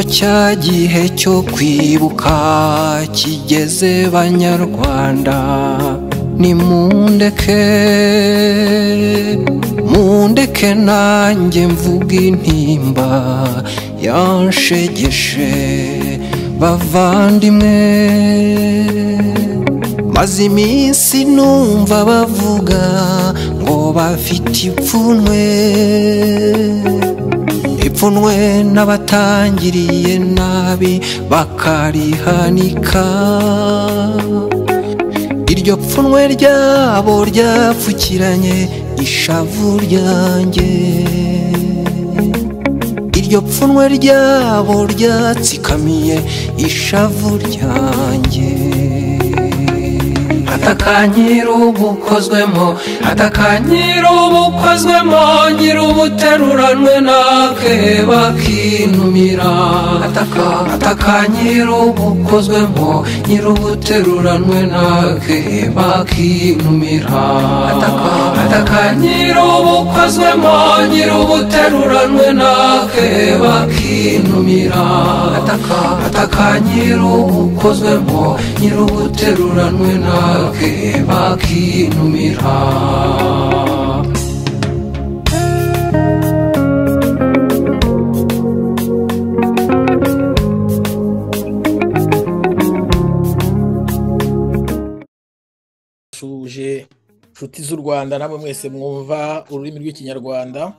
cya gihe cyo kwibuka kigeze banyarwanda nimundeke mundeke nanjye mvuga intimba yanshegeshe bavandimwe maze iminsi numva bavuga ngo bafite ipfunwe ipfunwe n'abatangiriye nabi bakarihanika iryo pfunwe ryabo ryapfukiranye ishavu ryanjye iryo pfunwe ryabo ryatsikamiye ishavu ryanjye atakanyira ubukozwemo atakanyira ubukozwemo nyira ubuteruranwe nakeba kinumira atakanyira ubukozwemo nyira ubuteruranwe nakeba kinumira atakanyira ubukozwemo nyira ubuteruranwe nakeba kinumira atakanyira ubukozwemo nyira ubuteruranwe nakeba bake bakinumira turasuje inshuti z'u rwanda namwe mwese mwumva ururimi rw'ikinyarwanda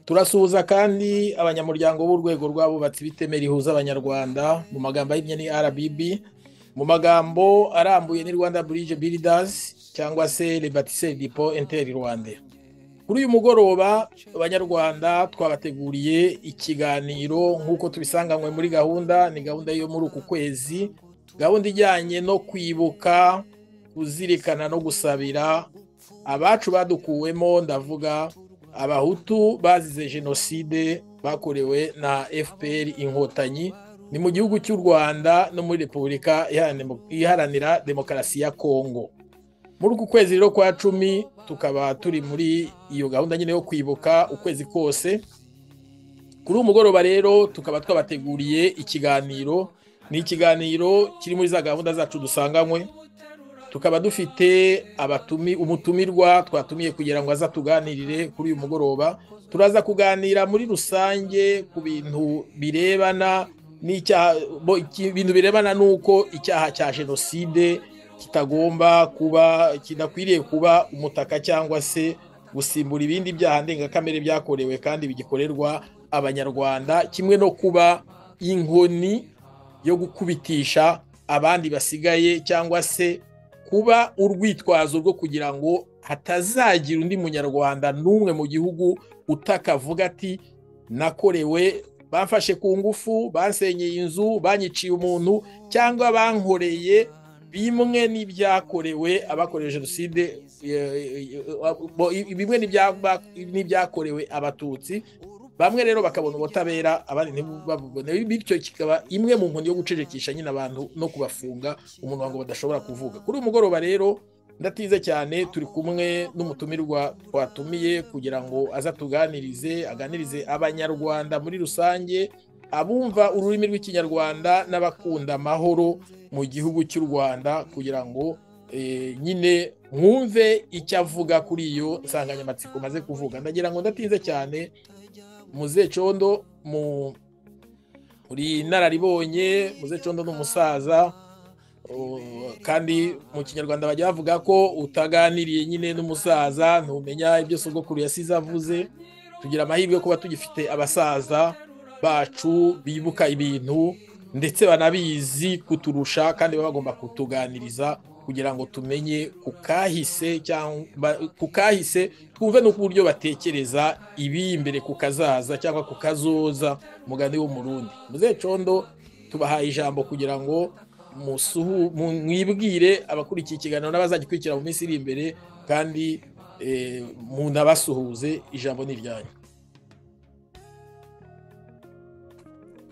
turasuhuza kandi abanyamuryango b'urwego rw'abubatsi b'iteme rihuza abanyarwanda mu magambo ahinnye ni rbb mu magambo arambuye ni rwanda burije biridazi cyangwa se rebatise dipo enteri rwanda kuri uyu mugoroba abanyarwanda twabateguriye ikiganiro nk'uko tubisanganywe muri gahunda ni gahunda yo muri uku kwezi gahunda ijyanye no kwibuka kuzirikana no gusabira abacu badukuwemo ndavuga abahutu bazize jenoside bakorewe na fpr inkotanyi ni mu gihugu cy'u rwanda no muri repubulika iharanira demokarasi ya kongo muri uku kwezi rero kwa cumi tukaba turi muri iyo gahunda nyine yo kwibuka ukwezi kose kuri uwo mugoroba rero tukaba twabateguriye ikiganiro ni ikiganiro kiri muri za gahunda zacu dusanganywe tukaba dufite abatumi umutumirwa twatumiye kugira ngo aza tuganirire kuri uyu mugoroba turaza kuganira muri rusange ku bintu birebana ibintu birebana n'uko icyaha cya jenoside kitagomba kuba kidakwiriye kuba umutaka cyangwa se gusimbura ibindi byaha ndengakamere byakorewe kandi bigikorerwa abanyarwanda kimwe no kuba inkoni yo gukubitisha abandi basigaye cyangwa se kuba urwitwazo rwo kugira ngo hatazagira undi munyarwanda n'umwe mu gihugu utakavuga ati nakorewe bamfashe ku ngufu bansenyeye inzu banyiciye umuntu cyangwa bankoreye bimwe n'ibyakorewe abakorewe jenoside bimwe n'ibyakorewe abatutsi bamwe rero bakabona ubutabera abandi ntibabubone bityo kikaba imwe mu nkoni yo gucecekisha nyine abantu no kubafunga umuntu ngo badashobora kuvuga kuri uyu mugoroba rero ndatize cyane turi kumwe n'umutumirwa twatumiye kugira ngo aza tuganirize aganirize abanyarwanda muri rusange abumva ururimi rw'ikinyarwanda n'abakunda amahoro mu gihugu cy'u rwanda kugira ngo nyine mwumve icyo avuga kuri iyo nsanganyamatsiko maze kuvuga ndagira ngo ndatinze cyane muzecondo muri inararibonye muzecondo ni umusaza kandi mu kinyarwanda bajya bavuga ko utaganiriye nyine n'umusaza ntumenya ibyo sogokuru yasize avuze tugira amahirwe yo kuba tugifite abasaza bacu bibuka ibintu ndetse banabizi kuturusha kandi baba bagomba kutuganiriza kugira ngo tumenye ku kahise cyangwa ku kahise twumve n'uburyo batekereza ibiri imbere ku kazaza cyangwa ku kazoza mugani wo mu rundi muzecondo tubahaye ijambo kugira ngo mwibwire abakurikiye ikiganiro n'abazagikurikira mu minsi iri imbere kandi munabasuhuze ijambo ni iryanyu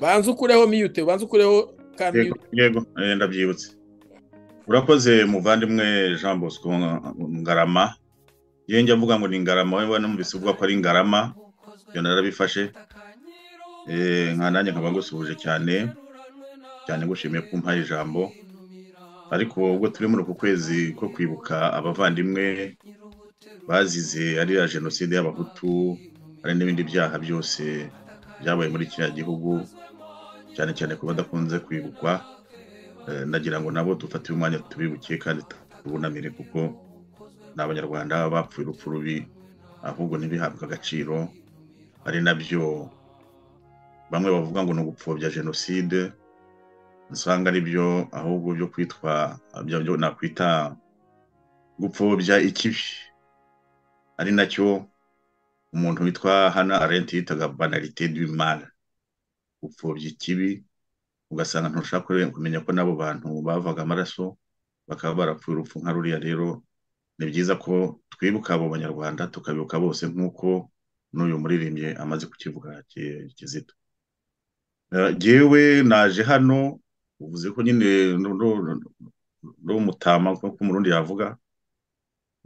banza ukureho miyute banza ukureho kandi yego ndabyibutse urakoze muvandimwe jean bosco ngarama iyo njya mvuga ngo ni ngarama wowe numvise uvuga ko ari ngarama ibyo narabifashe nka nanjye nkaba ngusuhuje cyane cyane ngushimiye kumpaye ijambo ariko ubwo turi muri uku kwezi ko kwibuka abavandimwe bazize ariya jenoside y'abahutu hari n'ibindi byaha byose byabaye muri kiriya gihugu cyane cyane ku badakunze kwibukwa Eh, ndagira ngo nabo dufate umwanya tubibuke kandi tubunamire kuko ni abanyarwanda bapfuye urupfu rubi ahubwo ntibihabwe agaciro ari nabyo bamwe bavuga ngo ni ugupfobya jenoside usanga ari byo ahubwo byo kwitwa byo byo nakwita gupfobya ikibi ari nacyo umuntu witwa hana arenti yitaga banalite du mal gupfobya ikibi ugasanga ntushaka kumenya ko n'abo bantu bavaga amaraso bakaba barapfuye urupfu nka ruriya rero ni byiza ko twibuka abo banyarwanda tukabibuka bose nk'uko n'uyu muririmbyi amaze kukivuga Ki- kizito Eh, jyewe naje hano uvuze ko nyine n'umutama nk'uko umurundi yavuga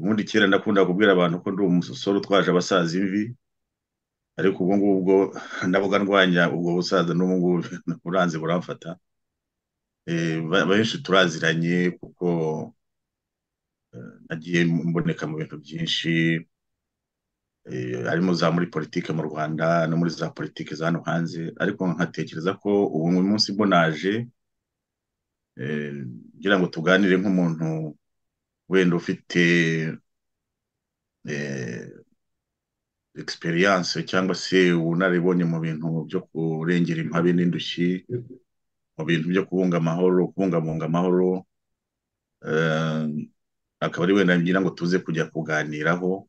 ubundi kera ndakunda kubwira abantu ko ndi umusoro utwaje abasaza imvi ariko ubwo ngubwo ndavuga ndwanya ubwo busaza n'ubu ngubu buranze buramfata Eh, ba- benshi turaziranye kuko eh, nagiye mboneka mu bintu byinshi eh, harimo za muri politike mu rwanda no muri za politike za hano hanze ariko nkatekereza ko ubu uyu munsi bwo naje eh, ngira ngo tuganire nk'umuntu wenda ufite eh, experience cyangwa se ubunararibonye mu bintu byo kurengera impabe n'indushyi mu bintu byo kubunga amahoro kubungabunga amahoro eh, akaba ari wenda ngira ngo tuze kujya kuganiraho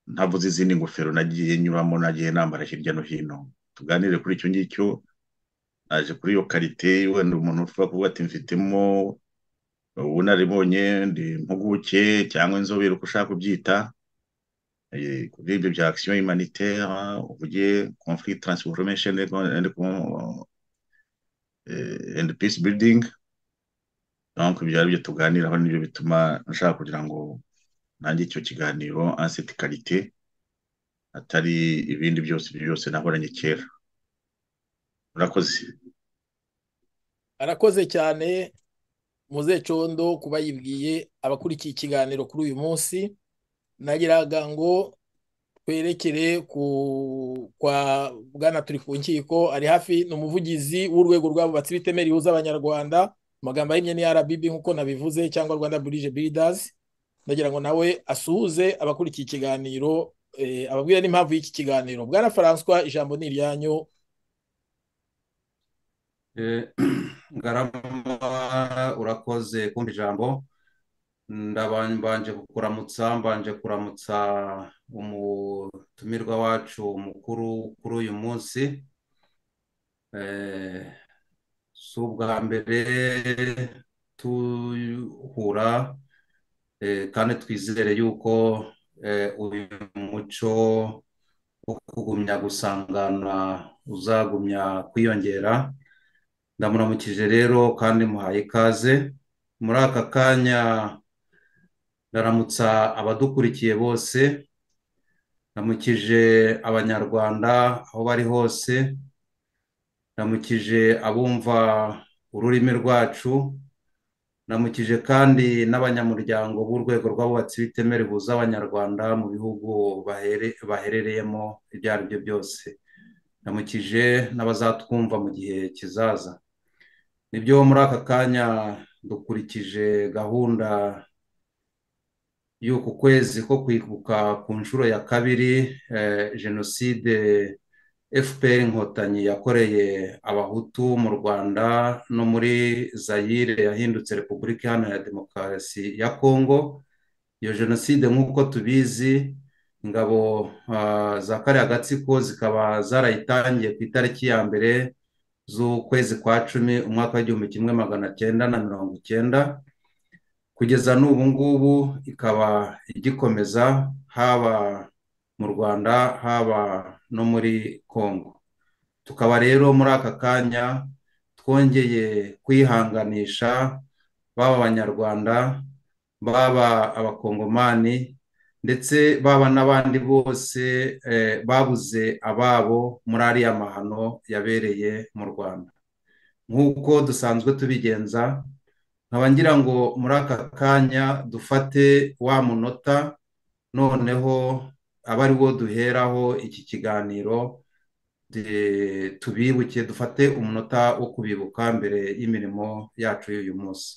ntavuze izindi ngofero nagiye nyuramo nagiye nambara hirya no hino tuganire kuri icyo ngicyo naje kuri iyo karite wenda umuntu ushobora kuvuga ati mfitemo ubunararibonye ndi impuguke cyangwa inzobere uko ushaka kubyita eh, kuri ibyo bya action humanitaire uvuge conflict transformation and, and, eh, and peace building donc ibyo ari byo tuganiraho nibyo bituma nshaka kugira ngo nange icyo kiganiro anseti karite atari ibindi byose ibyo byose nahoranye kera murakoze arakoze cyane muze condo kuba yibwiye abakurikiye ikiganiro kuri uyu munsi nagiraga ngo twerekere ku kwa bwana turi ku nkiko ari hafi ni umuvugizi w'urwego rw'abubatsi b'itemera rihuza abanyarwanda mu magambo ahinnye ni RBB nk'uko nabivuze cyangwa Rwanda Bridge Builders ndagira ngo nawe asuhuze abakurikiye ikiganiro eh, ababwire n'impamvu y'iki kiganiro bwana François ijambo ni iryanyu Eh, Ngarama urakoze kumva ijambo Ndaba- mbanje kukuramutsa mbanje kuramutsa umutumirwa wacu mukuru kuri uyu munsi Eh, si ubwa mbere duhura eh, kandi twizere yuko eh, uyu muco wo kugumya gusangana uzagumya kwiyongera ndamuramukije rero kandi muhaye ikaze muri aka kanya ndaramutsa abadukurikiye bose ndamukije abanyarwanda aho bari hose ndamukije abumva ururimi rwacu ndamukije kandi n'abanyamuryango b'urwego rw'abubatsi b'itemera rihuza abanyarwanda mu bihugu bahere- baherereyemo ibyo ari byo byose ndamukije n'abazatwumva mu gihe kizaza nibyo muri aka kanya dukurikije gahunda y'uku kwezi ko kwibuka ku nshuro ya kabiri eh, jenoside fpr inkotanyi yakoreye abahutu mu rwanda no muri zayire yahindutse repubulika iharanira demokarasi ya kongo iyo jenoside nk'uko tubizi ingabo ah, za kariya gatsiko zikaba zarayitangiye ku itariki ya mbere z'ukwezi kwa cumi umwaka w'igihumbi kimwe magana cyenda na mirongo icyenda kugeza n'ubu ngubu ikaba igikomeza haba mu rwanda haba no muri kongo tukaba rero muri aka kanya twongeye kwihanganisha baba abanyarwanda baba abakongomani ndetse baba n'abandi bose babuze ababo muri ariya mahano yabereye mu rwanda nk'uko dusanzwe tubigenza nkaba ngira ngo muri aka kanya dufate wa munota noneho aba ari wo duheraho iki kiganiro tubibuke dufate umunota wo kubibuka mbere y'imirimo yacu y'uyu munsi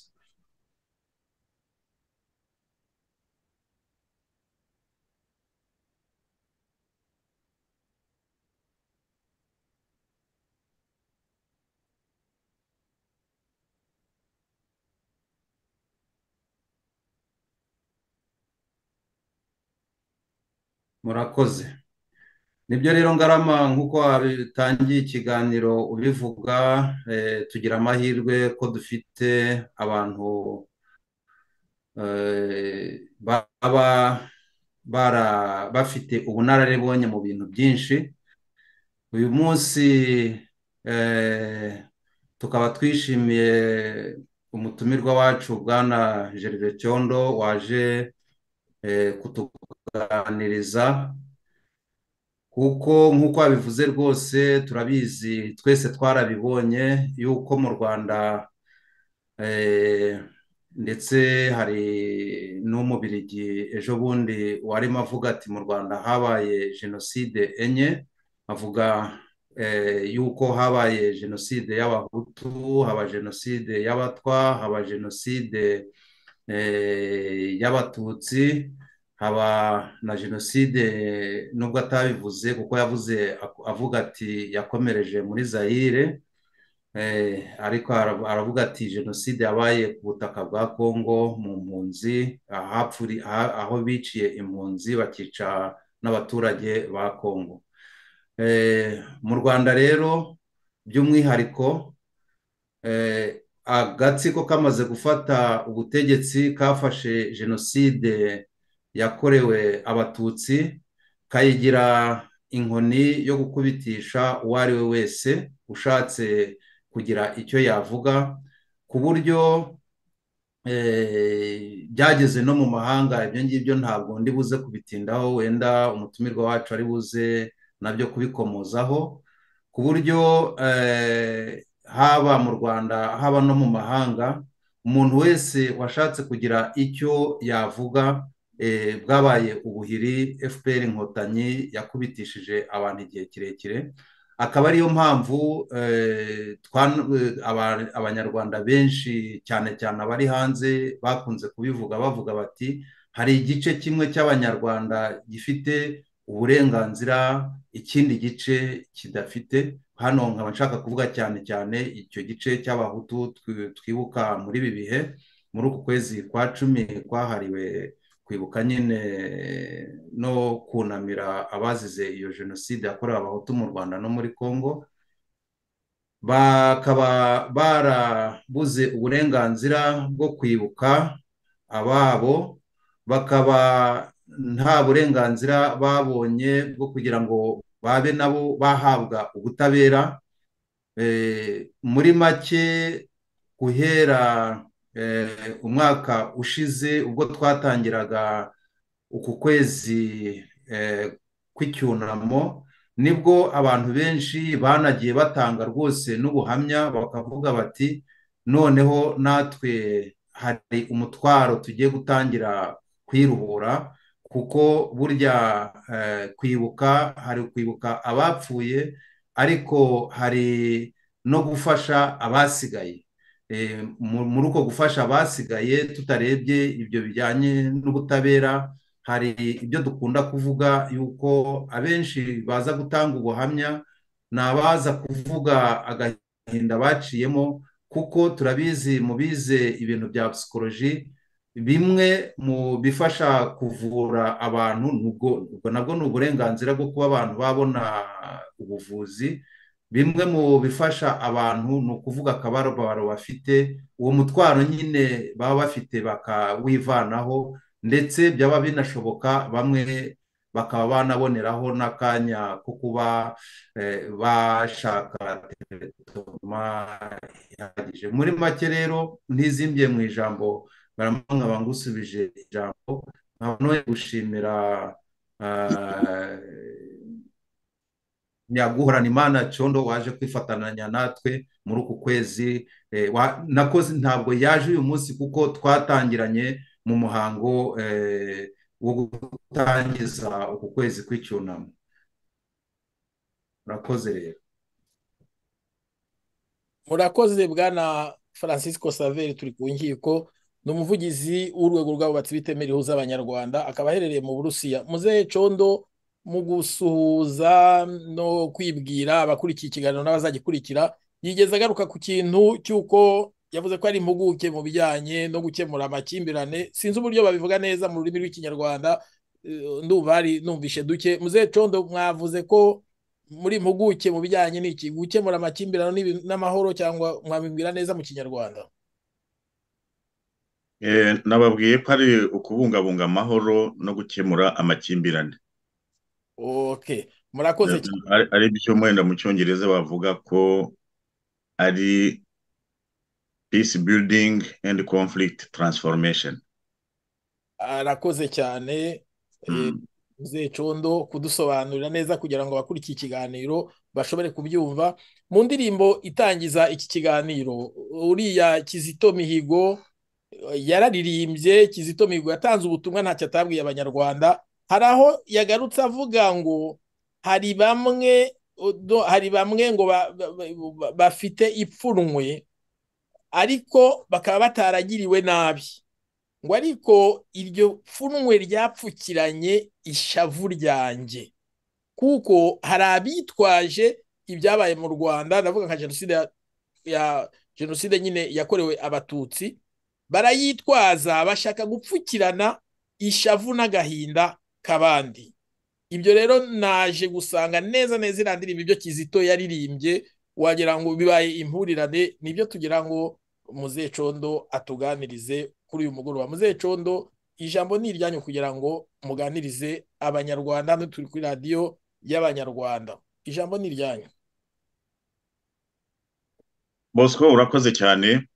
murakoze nibyo rero ngarama nk'uko wabitangiye ikiganiro ubivuga tugira amahirwe ko dufite abantu baba bafite ubunararibonye mu bintu byinshi uyu munsi tukaba twishimiye umutumirwa wacu bwana Gervais cyondo waje kutuganiriza kuko nk'uko wabivuze rwose turabizi twese twarabibonye yuko mu rwanda ndetse hari n'umubirigi ejo bundi warimo avuga ati mu rwanda habaye jenoside enye avuga yuko habaye jenoside y'abahutu haba jenoside y'abatwa haba jenoside y'abatutsi haba na jenoside nubwo atabivuze kuko yavuze avuga ati yakomereje muri zayire ariko aravuga ati jenoside yabaye ku butaka bwa kongo mu mpunzi aho biciye impunzi bakica n'abaturage ba kongo mu rwanda rero by'umwihariko agatsiko kamaze gufata ubutegetsi kafashe jenoside yakorewe abatutsi kayigira inkoni yo gukubitisha uwo ari we wese ushatse kugira icyo yavuga ku buryo byageze no mu mahanga ibyo ngibyo ntabwo ndi buze kubitindaho wenda umutumirwa wacu ari buze nabyo kubikomozaho ku buryo haba mu rwanda haba no mu mahanga umuntu wese washatse kugira icyo yavuga bwabaye ubuhiri fpr inkotanyi yakubitishije abantu igihe kirekire akaba ariyo mpamvu abanyarwanda benshi cyane cyane abari hanze bakunze kubivuga bavuga bati hari igice kimwe cy'abanyarwanda gifite uburenganzira ikindi gice kidafite hano nkaba nshaka kuvuga cyane cyane icyo gice cy'abahutu twibuka muri ibi bihe muri uku kwezi kwa cumi kwahariwe kwibuka nyine no kunamira abazize iyo jenoside yakorewe abahutu mu rwanda no muri congo bakaba barabuze uburenganzira bwo kwibuka ababo bakaba nta burenganzira babonye bwo kugira ngo babe nabo bahabwa ubutabera muri make guhera umwaka ushize ubwo twatangiraga uku kwezi kw'icyunamo nibwo abantu benshi banagiye batanga rwose n'ubuhamya bakavuga bati noneho natwe hari umutwaro tugiye gutangira kwiruhura kuko burya kwibuka hari kwibuka abapfuye ariko hari no gufasha abasigaye muri uko gufasha abasigaye tutarebye ibyo bijyanye n'ubutabera hari ibyo dukunda kuvuga yuko abenshi baza gutanga ubuhamya ni abaza kuvuga agahinda baciyemo kuko turabizi mu bize ibintu bya psikoloji bimwe mu bifasha kuvura abantu ubwo nabwo ni uburenganzira bwo kuba abantu babona ubuvuzi bimwe mu bifasha abantu ni ukuvuga akababaro bafite uwo mutwaro nyine baba bafite bakawivanaho ndetse byaba binashoboka bamwe bakaba banaboneraho n'akanya ko kuba bashaka teretoma ihagije muri make rero ntizimbiye mu ijambo baramanga bangusubije ijambo ntabwo gushimira nyaguhorana imana cyondo waje kwifatananya natwe muri uku kwezi nakoze ntabwo yaje uyu munsi kuko twatangiranye mu muhango wo gutangiza uku kwezi kw'icyunamo murakoze rero murakoze bwana francisco saveri turi ku nkiko ni umuvugizi w'urwego rw'abubatsi bitemera ihuza abanyarwanda akaba aherereye mu burusiya muzehe condo mu gusuhuza no kwibwira abakurikiye ikiganiro n'abazagikurikira yigeze agaruka ku kintu cy'uko yavuze ko ari impuguke mu bijyanye no gukemura amakimbirane sinzi uburyo babivuga neza mu rurimi rw'ikinyarwanda ndumva hari numvishe duke muzehe condo mwavuze ko muri impuguke mu bijyanye n'iki gukemura amakimbirane n'amahoro cyangwa mwabimbwira neza mu kinyarwanda nababwiye ko ari ukubungabunga amahoro no gukemura amakimbirane ok murakoze cyane ari byo mwenda mu cyongereza bavuga ko ari peace building and conflict transformation arakoze cyane muzehe condo kudusobanurira neza kugira ngo abakurikiye ikiganiro bashobore kubyumva mu ndirimbo itangiza iki kiganiro uriya kizito mihigo yararirimbye kizito mihigo yatanze ubutumwa ntacyo atabwiye abanyarwanda hari aho yagarutse avuga ngo hari bamwe hari bamwe ngo bafite ipfunwe ariko bakaba bataragiriwe nabi ngo ariko iryo pfunwe ryapfukiranye ishavu ryanjye kuko hari abitwaje ibyabaye mu rwanda ndavuga nka jenoside ya jenoside nyine yakorewe abatutsi barayitwaza bashaka gupfukirana ishavu n'agahinda kabandi ibyo rero naje gusanga neza neza iriya ndirimbo ibyo kizito yaririmbye wagira ngo bibaye impurirane nibyo tugira ngo muzehe condo atuganirize kuri uyu mugoroba muzehe condo ijambo ni iryanyu kugira ngo muganirize abanyarwanda hano turi kuri radiyo y'abanyarwanda ijambo ni iryanyu bosco urakoze cyane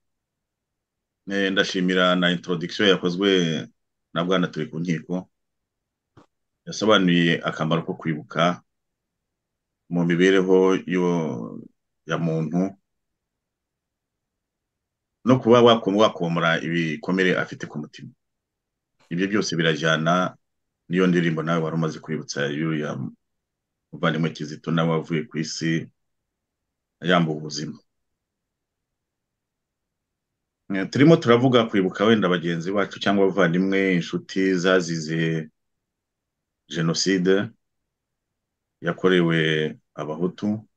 ndashimira na introduction yakozwe na bwana turi ku nkiko yasobanuye akamaro ko kwibuka mu mibereho ya muntu no kuba wakomora ibikomere afite ku mutima ibyo byose birajyana n'iyo ndirimbo nawe wari umaze kwibutsa y'uriya muvandimwe kizito nawe wavuye ku isi yambuwe ubuzima turimo turavuga kwibuka wenda bagenzi bacu cyangwa abavandimwe inshuti zazize jenoside yakorewe abahutu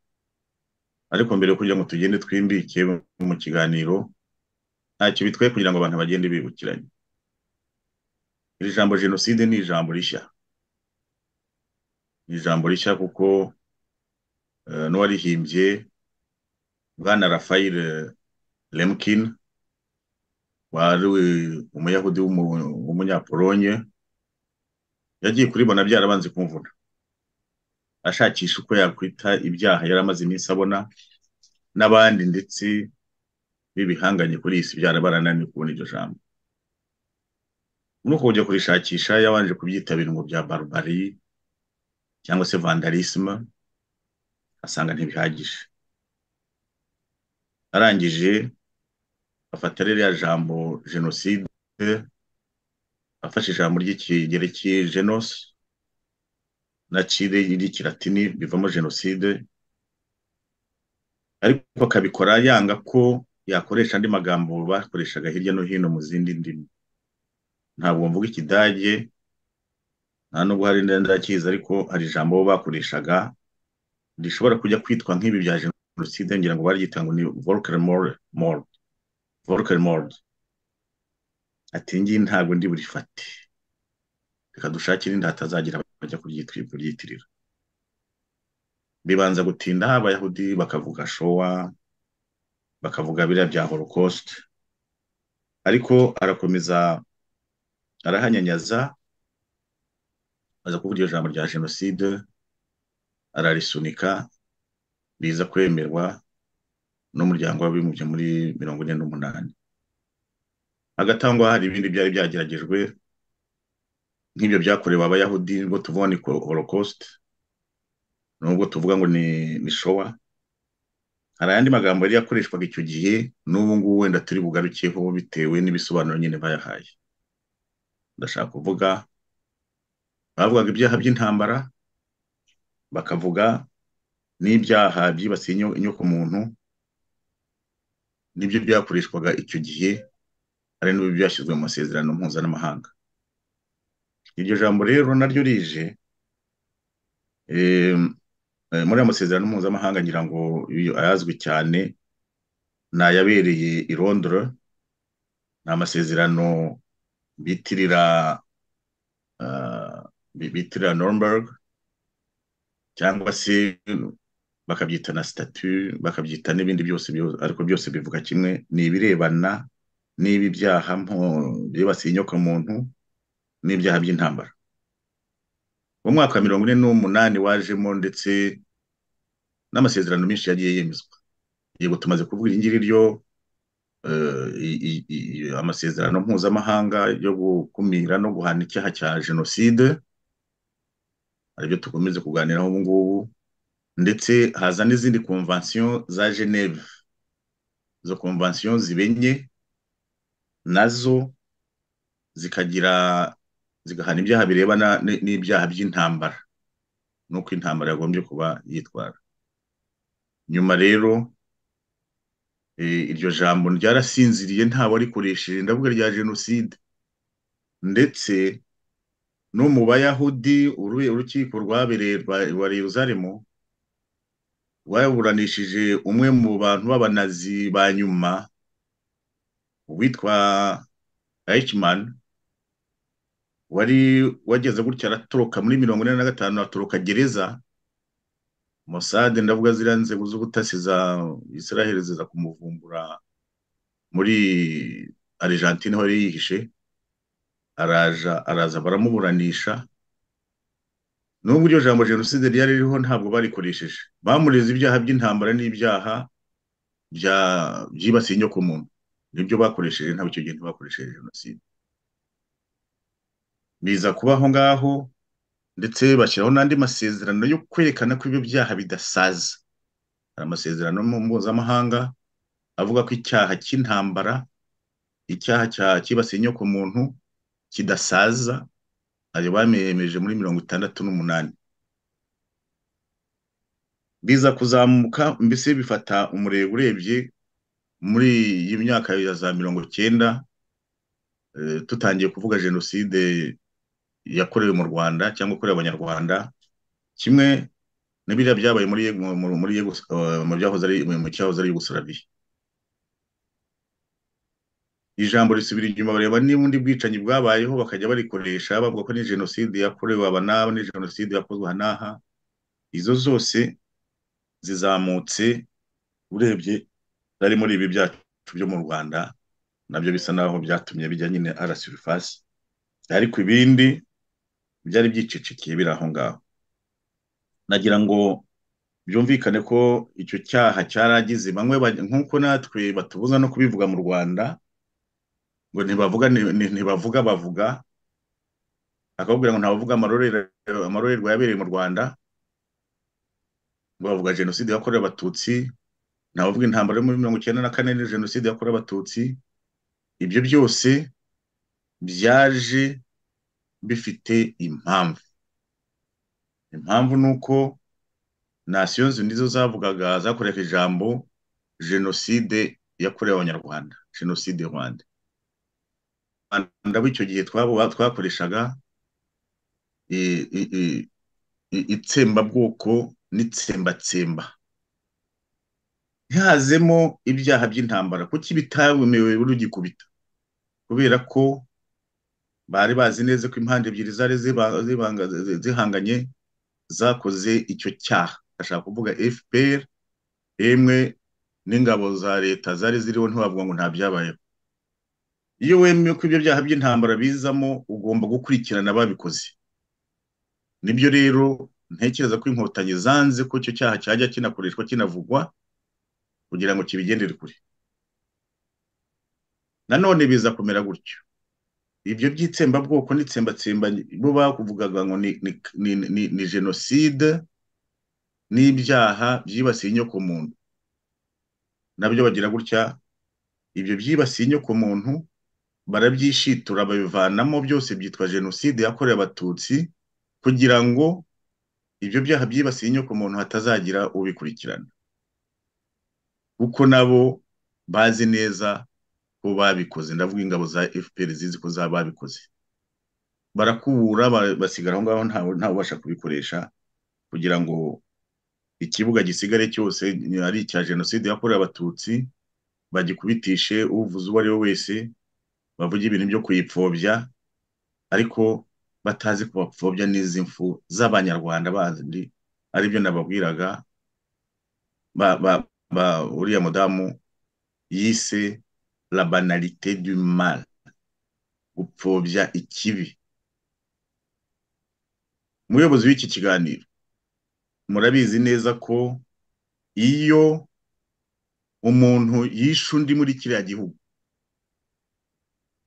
ariko mbere yo kugira ngo tugende twimbike mu kiganiro ntacyo bitwaye kugira ngo abantu bagende bibukiranye iri jambo jenoside ni ijambo rishya ni ijambo rishya kuko n'uwarihimbye bwana rafayire lemkin wari umuyahudi w'umunyapolonye yagiye kuribona byarabanze kumvuna ashakisha uko yakwita ibyaha yari amaze iminsi abona n'abandi ndetse b'ibihanganye kuri iyi si byarabarananiye kubona iryo jambo nuko kujya kurishakisha yabanje kubyita ibirungo bya barubari cyangwa se vandarisima asanga ntibihagije arangije afata ririya jambo jenoside afashe ijambo ry'ikigereki genos na cire ry'ikiratini bivamo jenoside ariko akabikora yanga ko yakoresha andi magambo bakoreshaga hirya no hino mu zindi ndimi ntabwo mvuga ikidage nta nubwo hari ndakizi ariko hari ijambo bakoreshaga rishobora kujya kwitwa nk'ibi bya jenoside ngira ngo baryitanga ni volker more volker mord ati ngiyi ntabwo ndi burifate reka dushakire inda hatazagira bajya kuryitirira bibanza gutinda abayahudi bakavuga showa bakavuga biriya bya holocaust ariko arakomeza arahanyanyaza aza kuvuga iryo jambo rya jenoside ararisunika riza kwemerwa n'umuryango w'abibumbye muri mirongo ine n'umunani hagatangwa hari ibindi byari byageragejwe nk'ibyo byakorewe abayahudi nibwo tuvuga ni holocauste nubwo tuvuga ngo ni showa hari ayandi magambo yari yakoreshwaga icyo gihe n'ubu ngubu wenda turi bugarukeho bitewe n'ibisobanuro nyine bayahaye ndashaka kuvuga bavugaga ibyaha by'intambara bakavuga n'ibyaha byibasiye inyoko muntu nibyo byakoreshwaga icyo gihe hari n'ubu byashyizwe mu masezerano mpuzamahanga iryo jambo rero naryo rije muri ayo masezerano mpuzamahanga ngira ngo ayazwi cyane ni ayabereye i Londres ni amasezerano bitirira bitirira Nuremberg cyangwa se bakabyita na sitatu bakabyita n'ibindi byose ariko byose bivuga kimwe ni ibirebana n'ibi byaha byibasiye inyokomuntu n'ibyaha by'intambara mu mwaka wa mirongo ine n'umunani wajemo ndetse n'amasezerano menshi yagiye yemezwa yego tumaze kuvuga iri ngiri ryo amasezerano mpuzamahanga yo gukumira no guhana icyaha cya jenoside aribyo dukomeze kuganiraho ubu ngubu ndetse haza n'izindi konvansiyo za geneve izo konvansiyo zibenye nazo zikagira zigahana ibyaha birebana n'ibyaha by'intambara nuko intambara yagombye kuba yitwara nyuma rero iryo jambo ryarasinziriye ntawe arikoresheje ndavuga rya jenoside ndetse no mu bayahudi urukiko rwabereye rwa Yeruzalemu rwaburanishije umwe mu bantu b'abanazi ba nyuma witwa Eichmann wari wageze gutya aratoroka muri mirongo ine na gatanu atoroka gereza Mossad ndavuga ziriya nzego z'ubutasi za Israel ziza kumuvumbura muri Argentine aho yari yihishe araja araza baramuburanisha nubwo iryo jambo jenoside ryari ririho ntabwo barikoresheje bamureze ibyaha by'intambara n'ibyaha byibasiye inyoko muntu nibyo bakoresheje ntabwo icyo gihe ntibakoresheje jenoside biza kuba aho ngaho ndetse bashyiraho n'andi masezerano yo kwerekana ko ibyo byaha bidasaza hari amasezerano mpuzamahanga avuga ko icyaha cy'intambara icyaha cyibasiye inyoko muntu kidasaza ayo bameyemeje muri mirongo itandatu n'umunani biza kuzamuka mbese bifata umurego urebye muri iyi myaka ya za mirongo cyenda tutangiye kuvuga jenoside yakorewe mu rwanda cyangwa yakorewe abanyarwanda kimwe n'ibiriya byabaye muri mu byahoze ari mu cyahoze ari yugusarabiya ijambo risubira inyuma bareba n'ubundi bwicanyi bwabayeho bakajya barikoresha bavuga ko ni jenoside yakorewe aba n'aba ni jenoside yakozwe aha n'aha izo zose zizamutse urebye zari muri ibi byacu byo mu rwanda nabyo bisa n'aho byatumye bijya nyine arasurifasi ariko ibindi byari byicicikiye biri aho ngaho nagira ngo byumvikane ko icyo cyaha cyaragize bamwe nk'uko natwe batubuza no kubivuga mu rwanda ngo ntibavuga ntibavuga bavuga akababwira ngo ntabavuga amarorerwa yabereye mu rwanda ngo bavuga jenoside yakorewe abatutsi ntabavuga intambara yo muri mirongo icyenda na kane ni jenoside yakorewe abatutsi ibyo byose byaje bifite impamvu impamvu ni uko nasiyo nizo zavugaga zakoresha ijambo jenoside yakorewe abanyarwanda jenoside rwanda rwanda b'icyo gihe twakoreshaga itsembabwoko n'itsembatsemba ntihazemo ibyaha by'intambara kuko ibitawemewe rugikubita kubera ko bari bazi neza ko impande ebyiri zari zihanganye zakoze icyo cyaha bashaka kuvuga fpr yemwe n'ingabo za leta zari ziriho ntiwavuga ngo nta byabayeho iyo wemeye ko ibyo byaha by'intambara bizamo ugomba gukurikirana ababikoze nibyo rero ntekereza ko inkotanyi zanze ko icyo cyaha cyajya kinakoreshwa kinavugwa kugira ngo kibigendere kure nanone biza kumera gutyo ibyo by'itsembabwoko n'itsembatsemba bo bakuvugaga ngo ni ni ni ni ni jenoside n'ibyaha byibasiye inyokomuntu nabyo bagira gutya ibyo byibasiye inyokomuntu barabyishitura babivanamo byose byitwa jenoside yakorewe abatutsi kugira ngo ibyo byaha byibasiye inyokomuntu hatazagira ubikurikirana kuko nabo bazi neza ko babikoze ndavuga ingabo za fpr zizi ko zaba babikoze barakubura basigara aho ngaho ntawe ubasha kubikoresha kugira ngo ikibuga gisigare cyose ari icya jenoside yakorewe abatutsi bagikubitishe uvuze uwo ari we wese bavuga ibintu byo kuyipfobya ariko batazi ko bapfobya n'izi mfu z'abanyarwanda bandi aribyo nababwiraga uriya mudamu yise la banalité du mal gupfobya ikibi umuyobozi w'iki kiganiro murabizi neza ko iyo umuntu yishe undi muri kiriya gihugu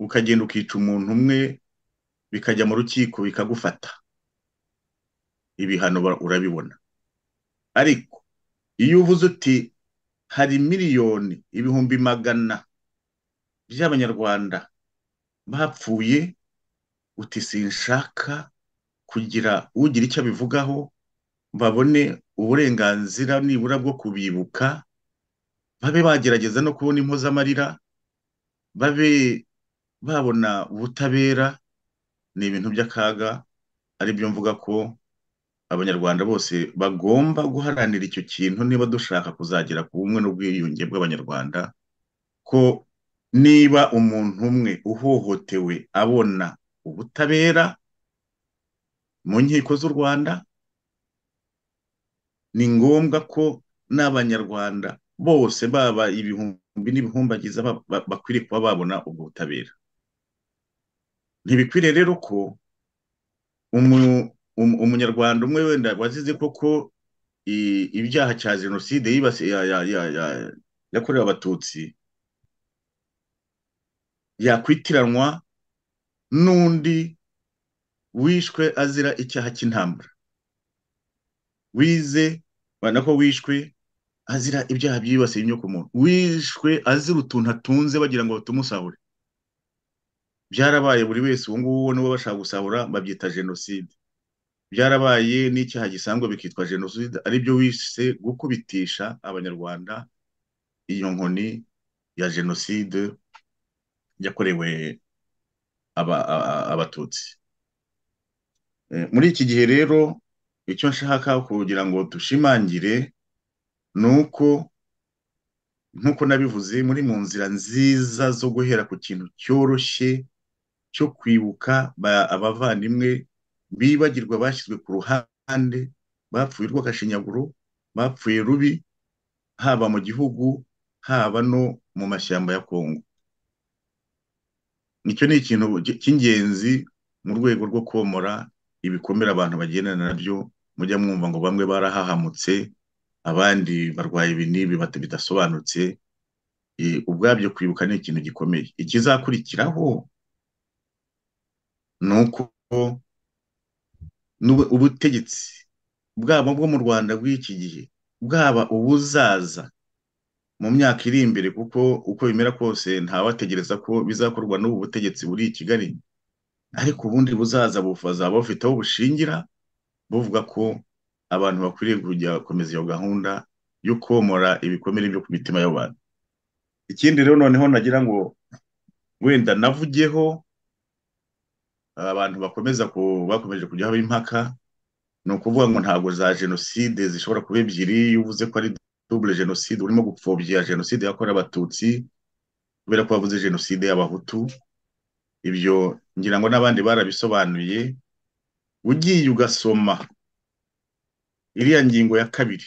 ukagenda ukica umuntu umwe bikajya mu rukiko bikagufata ibihano urabibona ariko iyo uvuze uti hari miliyoni ibihumbi magana by'abanyarwanda bapfuye uti sinshaka kugira ugira icyo abivugaho babone uburenganzira nibura bwo kubibuka babe bagerageza no kubona impozamarira babe babona ubutabera ni ibintu by'akaga ari byo mvuga ko abanyarwanda bose bagomba guharanira icyo kintu niba dushaka kuzagera ku bumwe n'ubwiyunge bw'abanyarwanda ko niba umuntu umwe uhohotewe abona ubutabera mu nkiko z'u rwanda ni ngombwa ko n'abanyarwanda bose baba ibihumbi n'ibihumbagiza bakwiriye kuba babona ubwo butabera ntibikwiriye rero ko umunyarwanda umwe wenda wazize koko ibyaha cya jenoside yakorewe abatutsi yakwitiranwa n'undi wishwe azira icyaha cy'intambara wize ubona ko wishwe azira ibyaha byibasiye inyokomuntu wishwe azira utuntu atunze bagira ngo batumusahure byarabaye buri wese uwo nguwo n'uwo bashaka gusahura babyita jenoside byarabaye n'icyaha gisanzwe bikitwa jenoside aribyo wise gukubitisha abanyarwanda iyo nkoni ya jenoside yakorewe abatutsi muri iki gihe rero icyo nshaka kugira ngo dushimangire ni uko nk'uko nabivuze muri mu nzira nziza zo guhera ku kintu cyoroshye cyo kwibuka abavandimwe bibagirwa bashyizwe ku ruhande bapfuye urw'agashinyaguro bapfuye rubi haba mu gihugu haba no mu mashyamba ya kongo nicyo ni ikintu cy'ingenzi mu rwego rwo komora ibikomere abantu bagendana nabyo mujya mwumva ngo bamwe barahahamutse abandi barwaye ibinini bidasobanutse ubwabyo kwibuka ni ikintu gikomeye ikizakurikiraho ni uko ubutegetsi bwaba bwo mu rwanda bw'iki gihe bwaba ubuzaza mu myaka iri imbere kuko uko bimera kose ntawategereza ko bizakorwa n'ubu butegetsi buri i kigali ariko ubundi buzaza buzaba bufite aho bushingira buvuga ko abantu bakwiriye kujya gukomeza iyo gahunda yo komora ibikomere byo ku mitima y'abantu ikindi rero noneho nagira ngo wenda navugeho abantu bakomeza bakomeje kujya haba impaka ni ukuvuga ngo ntabwo za jenoside zishobora kuba ebyiri iyo uvuze ko ari dubule jenoside urimo gupfobya jenoside yakorewe abatutsi kubera ko wavuze jenoside y'abahutu ibyo ngira ngo n'abandi barabisobanuye ugiye ugasoma iriya ngingo ya kabiri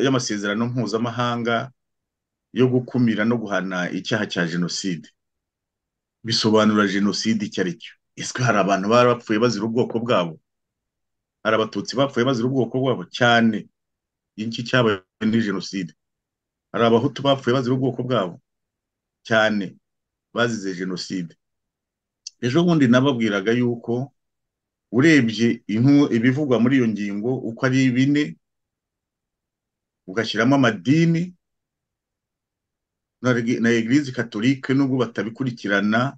y'amasezerano mpuzamahanga yo gukumira no guhana icyaha cya jenoside bisobanura jenoside icyo ari cyo ese hari abantu bari bapfuye bazira ubwoko bwabo hari abatutsi bapfuye bazira ubwoko bwabo cyane iki cyabaye ni jenoside hari abahutu bapfuye bazira ubwoko bwabo cyane bazize jenoside ejo bundi nababwiraga yuko urebye ibivugwa muri iyo ngingo uko ari bine ugashyiramo amadini na egirize katolike nubwo batabikurikirana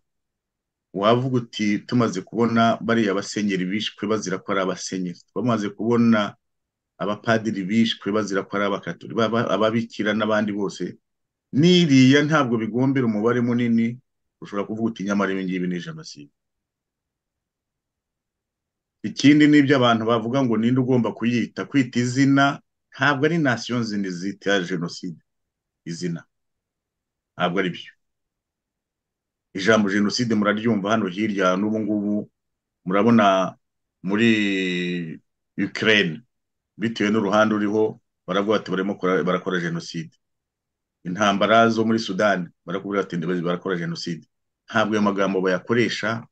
wavuga uti tumaze kubona bariya basenyeri bishwe bazira ko ari abasenyeri bamaze kubona abapadiri bishwe bazira ko ari abakatoli ababikira n'abandi bose n'iriya ntabwo bigombera umubare munini ushobora kuvuga uti nyamara ibi ngibi ni jenoside ikindi n'ibyo abantu bavuga ngo ninde ugomba kuyita kwita izina ntabwo ari nasiyo nzindi zita jenoside izina ntabwo ari byo ijambo jenoside muraryumva hano hirya n'ubu ngubu murabona muri Ukraine bitewe n'uruhande uriho baravuga bati barimo barakora jenoside intambara zo muri sudani barakubwira bati barakora jenoside ntabwo ayo magambo bayakoresha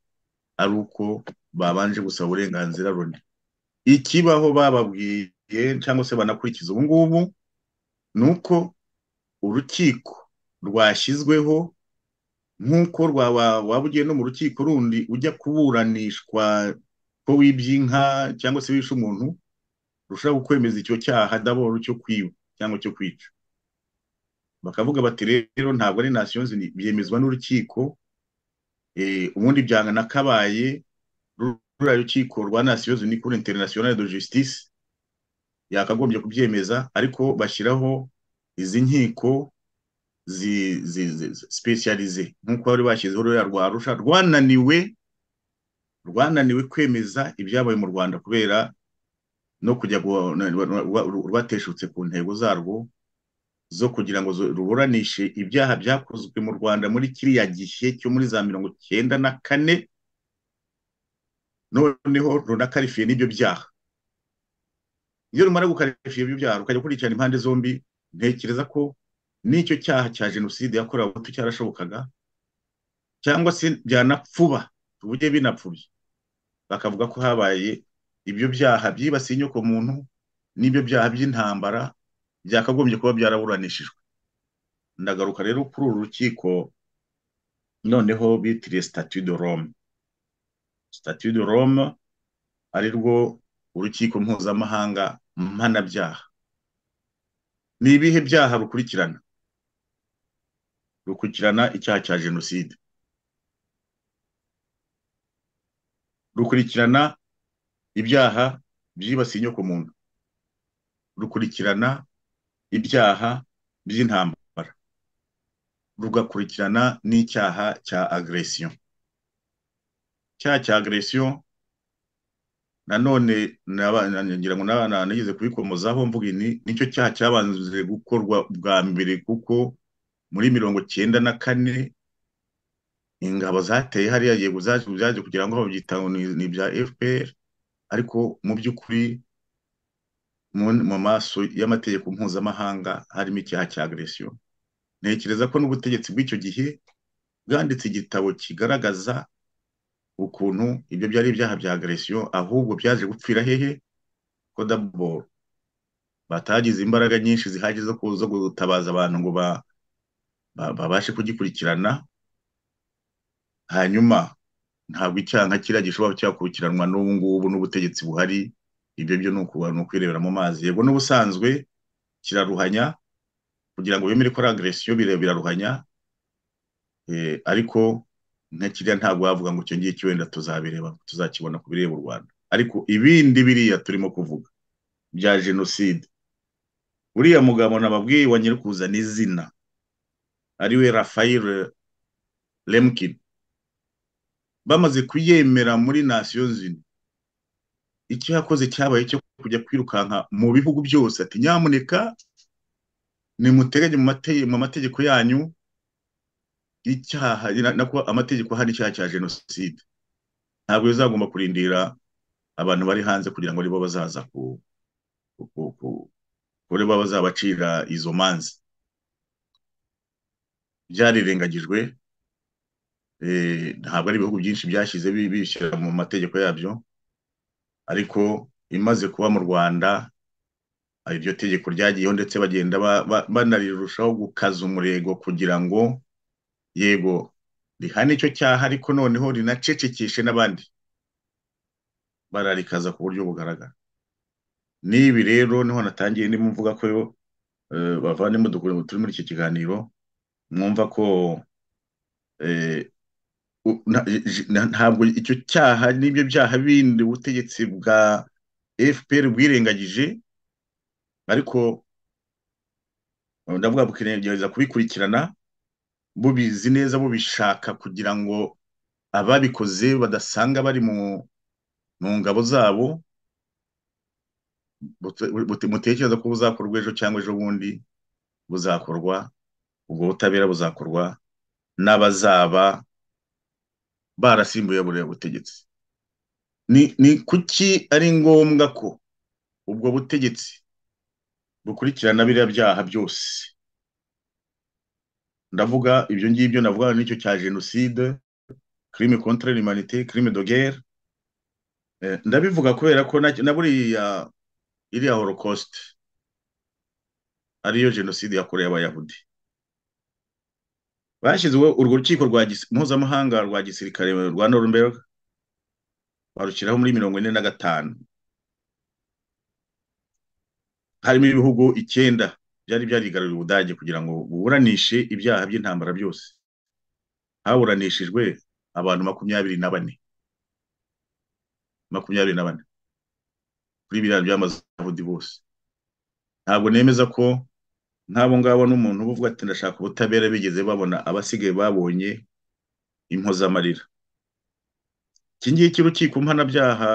ari uko babanje gusaba uburenganzira runi ikibaho bababwiye cyangwa se banakurikiza ubu ngubu ni uko urukiko rwashyizweho nk'uko waba ugiye no mu rukiko rundi ujya kuburanishwa ko wibye inka cyangwa se wishe umuntu rushobora kukwemeza icyo cyaha daboro cyo kwiba cyangwa cyo kwica bakavuga bati rero ntabwo ari nasiyo byemezwa n'urukiko ubundi byanga nakabaye ruriya rukiko rwa nasiyo zuni kuri interinasiyonari do jisitisi yakagombye kubyemeza ariko bashyiraho izi nkiko sipesiyarize nk'uko bari bashyizeho ruriya rwa arusha rwananiwe rwananiwe kwemeza ibyabaye mu rwanda kubera no kujya rwateshutse ku ntego zarwo zo kugira ngo ruburanishe ibyaha byakozwe mu rwanda muri kiriya gihe cyo muri za mirongo icyenda na kane noneho runakarifiye n'ibyo byaha iyo rumara gukarifiye ibyo byaha rukajya kurikirana impande zombi ntekereza ko n'icyo cyaha cya jenoside yakorewe abahutu cyarashobokaga cyangwa se byanapfuba uburyo binapfubye bakavuga ko habaye ibyo byaha byibasiye inyokomuntu n'ibyo byaha by'intambara byakagombye kuba byaraburanishijwe ndagaruka rero kuri uru rukiko noneho bitiriye sitati de rome sitati de rome ari rwo urukiko mpuzamahanga mpanabyaha ni ibihe byaha rukurikirana rukurikirana icyaha cya jenoside rukurikirana ibyaha byibasiye inyokomuntu rukurikirana ibyaha by'intambara rugakurikirana n'icyaha cya agresiyo icyaha cya agresiyo nanone ngira ngo n'abana nigeze kubikomozaho mvuga ni nicyo cyaha cyabanze gukorwa bwa mbere kuko muri mirongo cyenda na kane ingabo zateye hariya yego zaje kugira ngo babyita ni ibya fpr ariko mu by'ukuri mu maso y'amategeko mpuzamahanga harimo icyaha cya agresiyo ntekereza ko n'ubutegetsi bw'icyo gihe bwanditse igitabo kigaragaza ukuntu ibyo byari ibyaha bya agresiyo ahubwo byaje gupfira hehe ko daboro batagize imbaraga nyinshi zihagije zo gutabaza abantu ngo babashe kugikurikirana hanyuma ntabwo icyaha nka kiriya gishobora cyakurikiranwa n'ubu ngubu n'ubutegetsi buhari ibyo byo ni ukwirebera mu mazi yego n'ubusanzwe kiraruhanya kugira ngo bemere ko ari agresiyo biraruhanya ariko nka kiriya ntabwo wavuga ngo icyo ngicyo wenda tuzabireba tuzakibona ku bireba u rwanda ariko ibindi biriya turimo kuvuga bya jenoside uriya mugabo nababwiye wa nyirikuzana izina ariwe rafayire lemkin bamaze kuyemera muri nasiyo zini icyo yakoze cyabaye cyo kujya kwirukanka mu bihugu byose ati nyamuneka nimuteganye mu mategeko yanyu icyaha nako amategeko ahana icyaha cya jenoside ntabwo bizagomba kurindira abantu bari hanze kugira ngo aribo bazaza ku kuri bo bazabacira izo manza byarirengagijwe ntabwo ari ibihugu byinshi byashyize bishyira mu mategeko yabyo ariko imaze kuba mu rwanda iryo tegeko ryagiyeho ndetse bagenda banarirushaho gukaza umurego kugira ngo yego rihane icyo cyaha ariko noneho rinacecekeshe n'abandi bararikaza ku buryo bugaragara n'ibi rero niho natangiye ndimo mvuga ko bavandimwe turi muri iki kiganiro mwumva ko ntabwo icyo cyaha n'ibyo byaha bindi ubutegetsi bwa fpr bwirengagije ariko ndavuga bukigerageza kubikurikirana bubizi neza bubishaka kugira ngo ababikoze badasanga bari mu ngabo zabo mutekereza ko buzakorwa ejo cyangwa ejo bundi buzakorwa ubwo butabera buzakorwa n'abazaba barasimbuye buriya butegetsi ni kuki ari ngombwa ko ubwo butegetsi bukurikirana biriya byaha byose ndavuga ibyo ngibyo navuga n'icyo cya jenoside kirime kontra l'humanité kirime de guerre ndabivuga kubera ko na buriya iriya holocauste ariyo jenoside yakorewe abayahudi bashyizeho urwo rukiko mpuzamahanga rwa gisirikare rwa Nuremberg barushyiraho muri mirongo ine na gatanu harimo ibihugu icyenda byari byarigaruriye ubudage kugira ngo buburanishe ibyaha by'intambara byose haburanishijwe abantu makumyabiri na bane makumyabiri na bane kuri biriya by'amazahudi bose ntabwo nemeza ko nk'abo ngabo n'umuntu uba uvuga ati ndashaka ubutabera bigeze babona abasigaye babonye impozamarira iki ngiki urukiko mpanabyaha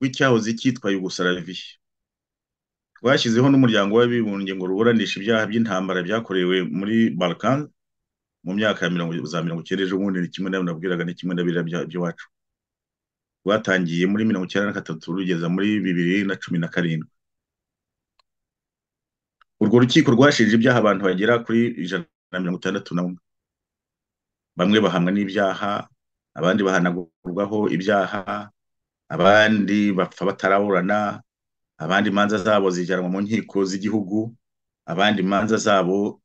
rw'icyahoze cyitwa yugusaraviya rwashyizeho n'umuryango w'abibumbye ngo ruburanishe ibyaha by'intambara byakorewe muri balkan mu myaka ya mirongo za mirongo icyenda ejo bundi ni kimwe nawe nabwiraga ni kimwe na biriya by'iwacu rwatangiye muri mirongo icyenda na gatatu rugeza muri bibiri na cumi na karindwi urwo rukiko rwashinje ibyaha abantu bagera kuri ijana na mirongo itandatu na umwe bamwe bahamwa n'ibyaha abandi bahanagurwaho ibyaha abandi bapfa bataraburana abandi imanza zabo zijyanwa mu nkiko z'igihugu abandi imanza zabo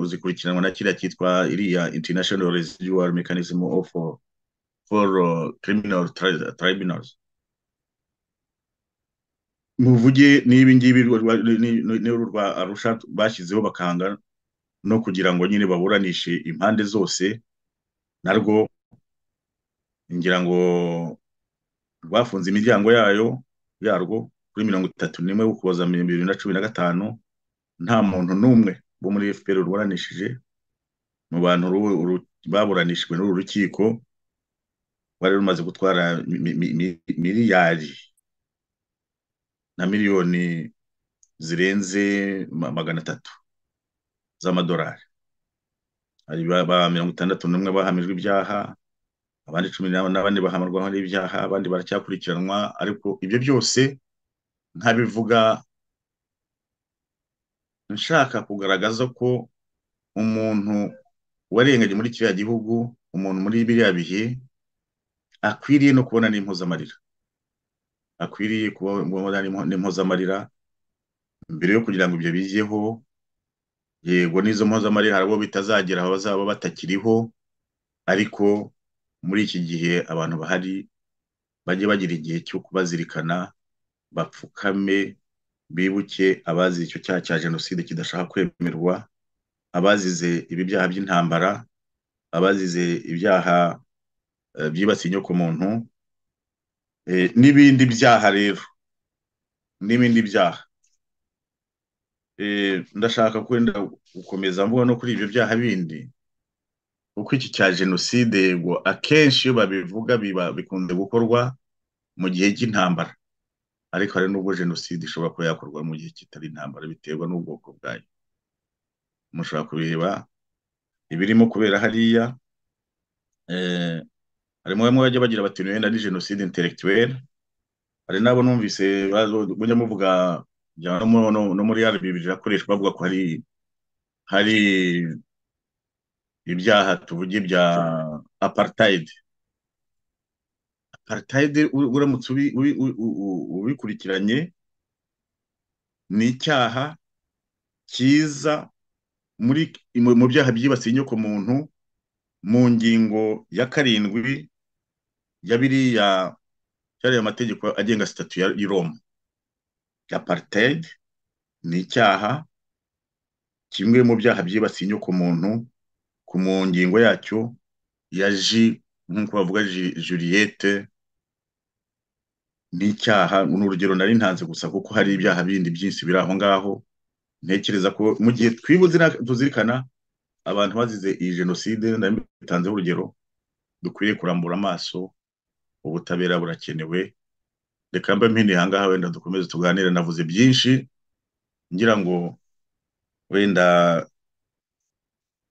zikurikiranwa na kiriya cyitwa iriya international residual mechanism of for criminal tribunals muvuge n'ibi ngibi n'uru rwa arusha bashyizeho bakanga no kugira ngo nyine baburanishe impande zose narwo ngira ngo rwafunze imiryango yayo yarwo kuri mirongo itatu n'imwe ukuboza bibiri na cumi na gatanu nta muntu n'umwe wo muri fpr ruburanishije mu bantu baburanishijwe n'uru rukiko rwari rumaze gutwara miliyari na miliyoni zirenze magana atatu z'amadolari hari ba mirongo itandatu n'umwe bahamijwe ibyaha abandi cumi na bane bahamarwaho n'ibyaha abandi baracyakurikiranwa ariko ibyo byose nkabivuga nshaka kugaragaza ko umuntu warenganye muri kiriya gihugu umuntu muri biriya bihe akwiriye no kubona n'impuzamarira akwiriye kubona n'impozamarira mbere yo kugira ngo ibyo bijyeho yego n'izo mpozamarira hari abo bitazagera bazaba batakiriho ariko muri iki gihe abantu bahari bajye bagira igihe cyo kubazirikana bapfukame bibuke abazi icyo cyaha cya jenoside kidashaka kwemerwa abazize ibi byaha by'intambara abazize ibyaha byibasiye inyokomuntu n'ibindi byaha rero n'ibindi byaha ndashaka kwenda gukomeza mvuga no kuri ibyo byaha bindi kuko iki cya jenoside yego akenshi iyo babivuga biba bikunze gukorwa mu gihe cy'intambara ariko hari n'ubwo jenoside ishobora kuba yakorwa mu gihe kitari intambara biterwa n'ubwoko bwayo mushobora kubireba ibirimo kubera hariya harimo bamwe bajya bagira bati wenda ni jenoside intelectuelle hari n'abo numvise bajya muvuga no muri rb birakoreshwa bavuga ko hari hari ibyaha tuvuge bya apartheid apartheid uramutse ubikurikiranye ni icyaha cyiza muri mu byaha byibasiye inyoko muntu mu ngingo ya karindwi ya biriya cyariya amategeko agenga sitatu ya roma ya apartheid ni icyaha kimwe mu byaha byibasiye inyoko muntu ku mu ngingo yacyo ya ji nk'uko bavuga juriyete ni icyaha ni urugero nari ntanze gusa kuko hari ibyaha bindi byinshi biri aho ngaho ntekereza ko mu gihe twibuze tuzirikana abantu bazize iyi jenoside ndabitanzeho urugero dukwiriye kurambura amaso ubutabera burakenewe reka mbe mpine ahangaha wenda dukomeze tuganire navuze byinshi ngira ngo wenda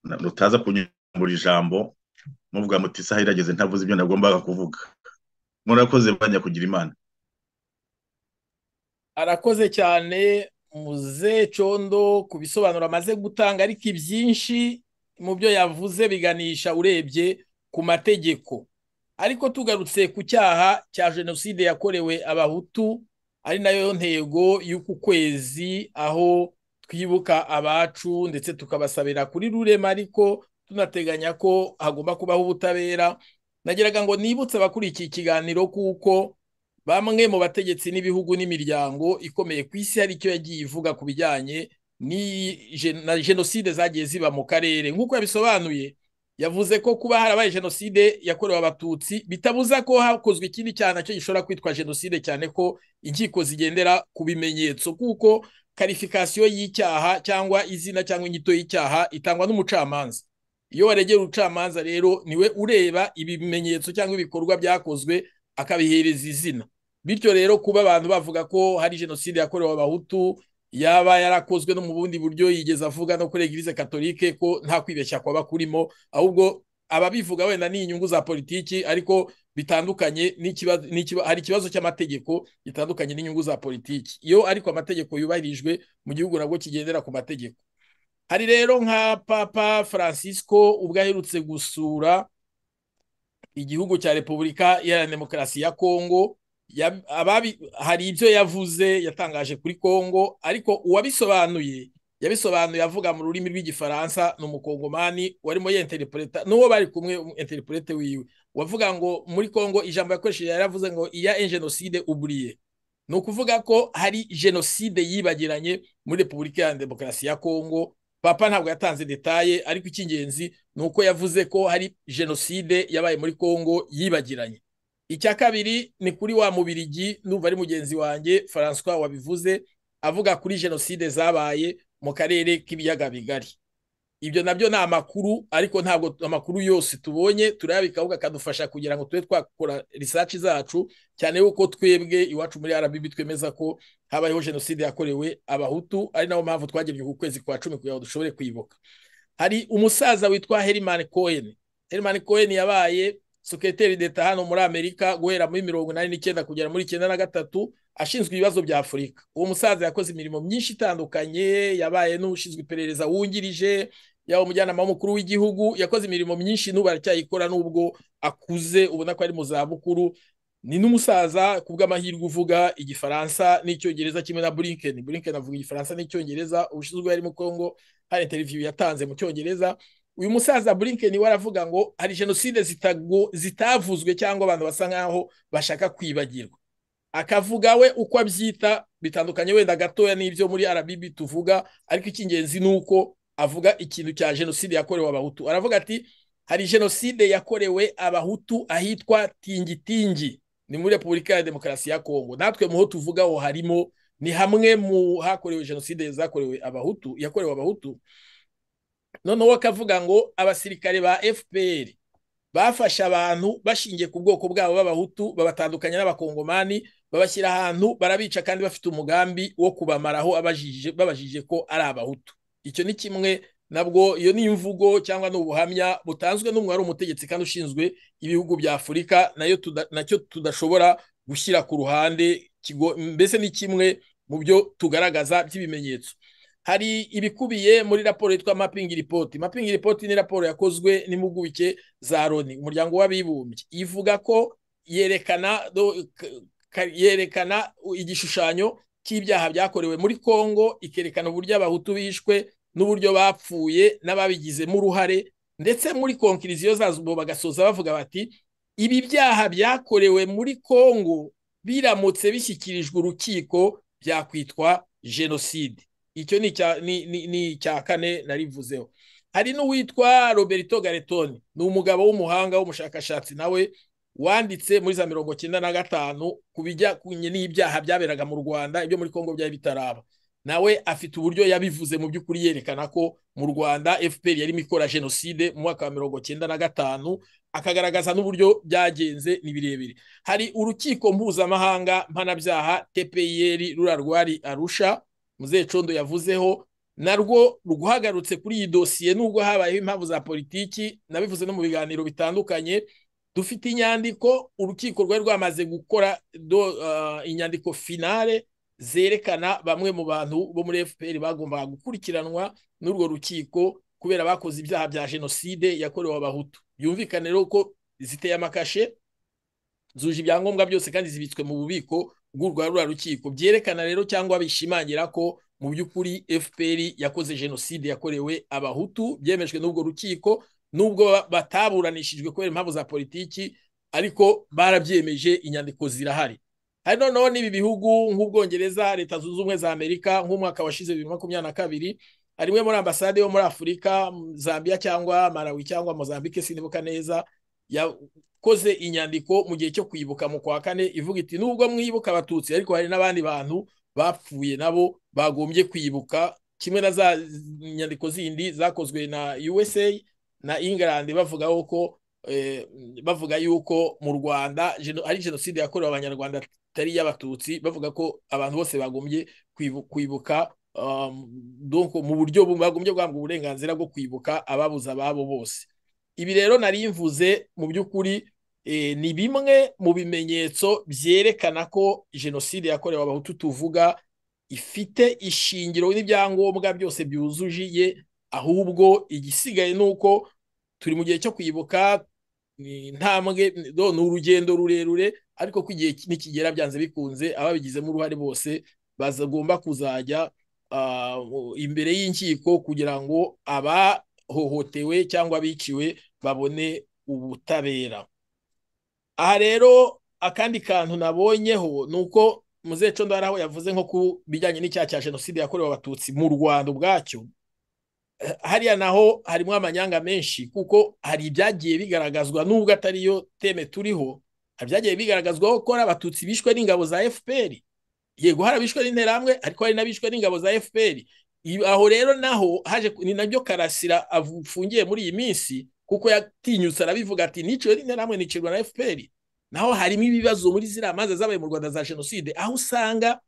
rutaza kunyura ijambo muvuga muti isaha irageze ntavuze ibyo nagombaga kuvuga murakoze bajya kugira imana arakoze cyane muze condo ku bisobanuro amaze gutanga ariko ibyinshi mu byo yavuze biganisha urebye ku mategeko ariko tugarutse ku cyaha cya jenoside yakorewe abahutu ari nayo ntego y'uku kwezi aho twibuka abacu ndetse tukabasabira kuri rurema ariko tunateganya ko hagomba kubaho ubutabera nageraga ngo nibutse abakurikiye ikiganiro kuko bamwe mu bategetsi n'ibihugu n'imiryango ikomeye ku isi hari icyo yagiye ivuga ku bijyanye na jenoside zagiye ziba mu karere nk'uko yabisobanuye yavuze ko kuba harabaye jenoside yakorewe abatutsi bitabuza ko hakozwe ikindi cyaha nacyo gishobora kwitwa jenoside cyane ko inkiko zigendera ku bimenyetso kuko karifikasiyo y'icyaha cyangwa izina cyangwa inyito y'icyaha itangwa n'umucamanza iyo waregera ubucamanza rero niwe ureba ibimenyetso cyangwa ibikorwa byakozwe akabihereza izina bityo rero kuba abantu bavuga ko hari jenoside yakorewe abahutu yaba yarakozwe no mu bundi buryo yigeze avuga no kuri egirize katolike ko nta kwibeshya kwaba kurimo ahubwo ababivuga wenda ni inyungu za politiki ariko bitandukanye hari ikibazo cy'amategeko gitandukanye n'inyungu za politiki iyo ariko amategeko yubahirijwe mu gihugu nabwo kigendera ku mategeko hari rero nka papa francisco ubwo aherutse gusura igihugu cya repubulika iharanira demokarasi ya kongo hari ibyo yavuze yatangaje kuri kongo ariko uwabisobanuye yabisobanuye avuga mu rurimi rw'igifaransa ni umukongomani warimo yenterepureta n'uwo bari kumwe enterepurete wiwe wavuga ngo muri kongo ijambo yakoresheje yaravuze ngo iya enjenoside uburiye ni ukuvuga ko hari jenoside yibagiranye muri repubulika iharanira demokarasi ya kongo papa ntabwo yatanze detaye ariko icy'ingenzi ni uko yavuze ko hari jenoside yabaye muri kongo yibagiranye icya kabiri ni kuri wa mubirigi numva ari mugenzi wanjye francois wabivuze avuga kuri jenoside zabaye mu karere k'ibiyaga bigari ibyo nabyo ni amakuru ariko ntabwo amakuru yose tubonye turayabika ahubwo akadufasha kugira ngo tube twakora risaci zacu cyane yuko twebwe iwacu muri arabibi twemeza ko habayeho jenoside yakorewe abahutu ari nayo mpamvu twagebye ku kwezi kwa cumi kugira ngo dushobore kwibuka hari umusaza witwa herimani kohen herimani kohen yabaye sekreteri d'eta hano muri amerika guhera muri mirongo inani n'icyenda kugera muri icyenda na gatatu ashinzwe ibibazo bya afurika uwo musaza yakoze imirimo myinshi itandukanye yabaye n'ushinzwe iperereza wungirije yaba umujyanama w'umukuru w'igihugu yakoze imirimo myinshi n'ubu aracyayikora n'ubwo akuze ubona ko ari mu zabukuru ni n'umusaza ku bw'amahirwe uvuga igifaransa n'icyongereza kimwe na burinken burinken avuga igifaransa n'icyongereza ubushinzwe yari mu kongo hari interiviyu yatanze mu cyongereza uyu musaza burinken we aravuga ngo hari jenoside zitavuzwe cyangwa abantu basa nk'aho bashaka kwibagirwa akavuga we uko abyita bitandukanye wenda gatoya n'ibyo muri arabibi tuvuga ariko icy'ingenzi ni uko avuga ikintu cya jenoside yakorewe abahutu aravuga ati hari jenoside yakorewe abahutu ahitwa tingitingi ni muri repubulika ya demokarasi ya kongo natwe muho tuvuga aho harimo ni hamwe mu hakorewe jenoside zakorewe abahutu yakorewe abahutu noneho akavuga ngo abasirikare ba fpr bafashe abantu bashingiye ku bwoko bwabo b'abahutu babatandukanya n'abakongomani babashyira ahantu barabica kandi bafite umugambi wo kubamaraho babajije ko ari abahutu icyo ni kimwe nabwo iyo ni imvugo cyangwa ni ubuhamya butanzwe n'umwe wari umutegetsi kandi ushinzwe ibihugu bya afurika nacyo tudashobora gushyira ku ruhande mbese ni kimwe mu byo tugaragaza by'ibimenyetso hari ibikubiye muri raporo yitwa mapingi ripoti mapingi ripoti ni raporo yakozwe n'impuguke za loni umuryango w'abibumbye ivuga ko yerekana yerekana igishushanyo cy'ibyaha byakorewe muri kongo ikerekana uburyo abahutu bishwe n'uburyo bapfuye n'ababigizemo uruhare ndetse muri konkiriziyo zazo ubu bagasoza bavuga bati ibi byaha byakorewe muri kongo biramutse bishyikirijwe urukiko byakwitwa jenoside icyo ni icya kane narivuzeho hari n'uwitwa roberto garetoni ni umugabo w'umuhanga w'umushakashatsi nawe wanditse muri za mirongo cyenda na gatanu ku bijyanye n'ibyaha byaberaga mu rwanda ibyo muri kongo byari bitaraba nawe afite uburyo yabivuze mu by'ukuri yerekana ko mu rwanda fpr yarimo ikora jenoside mu mwaka wa mirongo cyenda na gatanu akagaragaza n'uburyo byagenze ni birebire hari urukiko mpuzamahanga mpanabyaha tpir rurarwari arusha muzehe condo yavuzeho narwo rwagarutse kuri iyi dosiye nubwo habayeho impamvu za politiki nabivuze no mu biganiro bitandukanye dufite inyandiko urukiko rwari rwamaze gukora inyandiko finale zerekana bamwe mu bantu bo muri fpr bagombaga gukurikiranwa n'urwo rukiko kubera bakoze ibyaha bya jenoside yakorewe abahutu byumvikane rero ko ziteye amakashe zuje ibyangombwa byose kandi zibitswe mu bubiko bw'urwa rukiko byerekana rero cyangwa bishimangira ko mu by'ukuri fpr yakoze jenoside yakorewe abahutu byemejwe n'ubwo rukiko nubwo bataburanishijwe kubera impamvu za politiki ariko barabyemeje inyandiko zirahari hari noneho n'ibi bihugu nk'ubwongereza leta zunze ubumwe za amerika nk'umwaka washize bibiri makumyabiri na kabiri harimo muri ambasade yo muri afurika zambia cyangwa marawi cyangwa mozambike sinibuka neza yakoze inyandiko mu gihe cyo kwibuka mu kwa kane ivuga iti nubwo mwibuka abatutsi ariko hari n'abandi bantu bapfuye nabo bagombye kwibuka kimwe na za nyandiko zindi zakozwe na usa na england bavuga yuko bavuga yuko mu rwanda ari jenoside yakorewe abanyarwanda atari iy'abatutsi bavuga ko abantu bose bagombye kwibuka mu buryo bagombye guhabwa uburenganzira bwo kwibuka ababuze ababo bose ibi rero nari mvuze mu by'ukuri ni bimwe mu bimenyetso byerekana ko jenoside yakorewe abahutu tuvuga ifite ishingiro n'ibyangombwa byose byuzuye ahubwo igisigaye ni uko turi mu gihe cyo kwibuka intambwe ni urugendo rurerure ariko ko igihe nikigera byanze bikunze ababigizemo uruhare bose bagomba kuzajya imbere y'inkiko kugira ngo abahohotewe cyangwa biciwe babone ubutabera aha rero akandi kantu nabonyeho ni uko muzeco ndara aho yavuze nko ku bijyanye n'icyaha cya jenoside yakorewe abatutsi mu rwanda ubwacyo hariya naho harimo amanyanga menshi kuko hari ibyagiye bigaragazwa nubwo atari yo teme turiho hari ibyagiye bigaragazwaho ko ari abatutsi bishwe n'ingabo za fpr yego hari abishwe n'interahamwe ariko hari n'abishwe n'ingabo za fpr aho rero naho haje ni nabyo karasira afungiye muri iyi minsi kuko yatinyutse arabivuga ati niciwe n'interahamwe nicirwa na fpr naho harimo ibibazo muri ziriya manza zabaye mu rwanda za jenoside aho usanga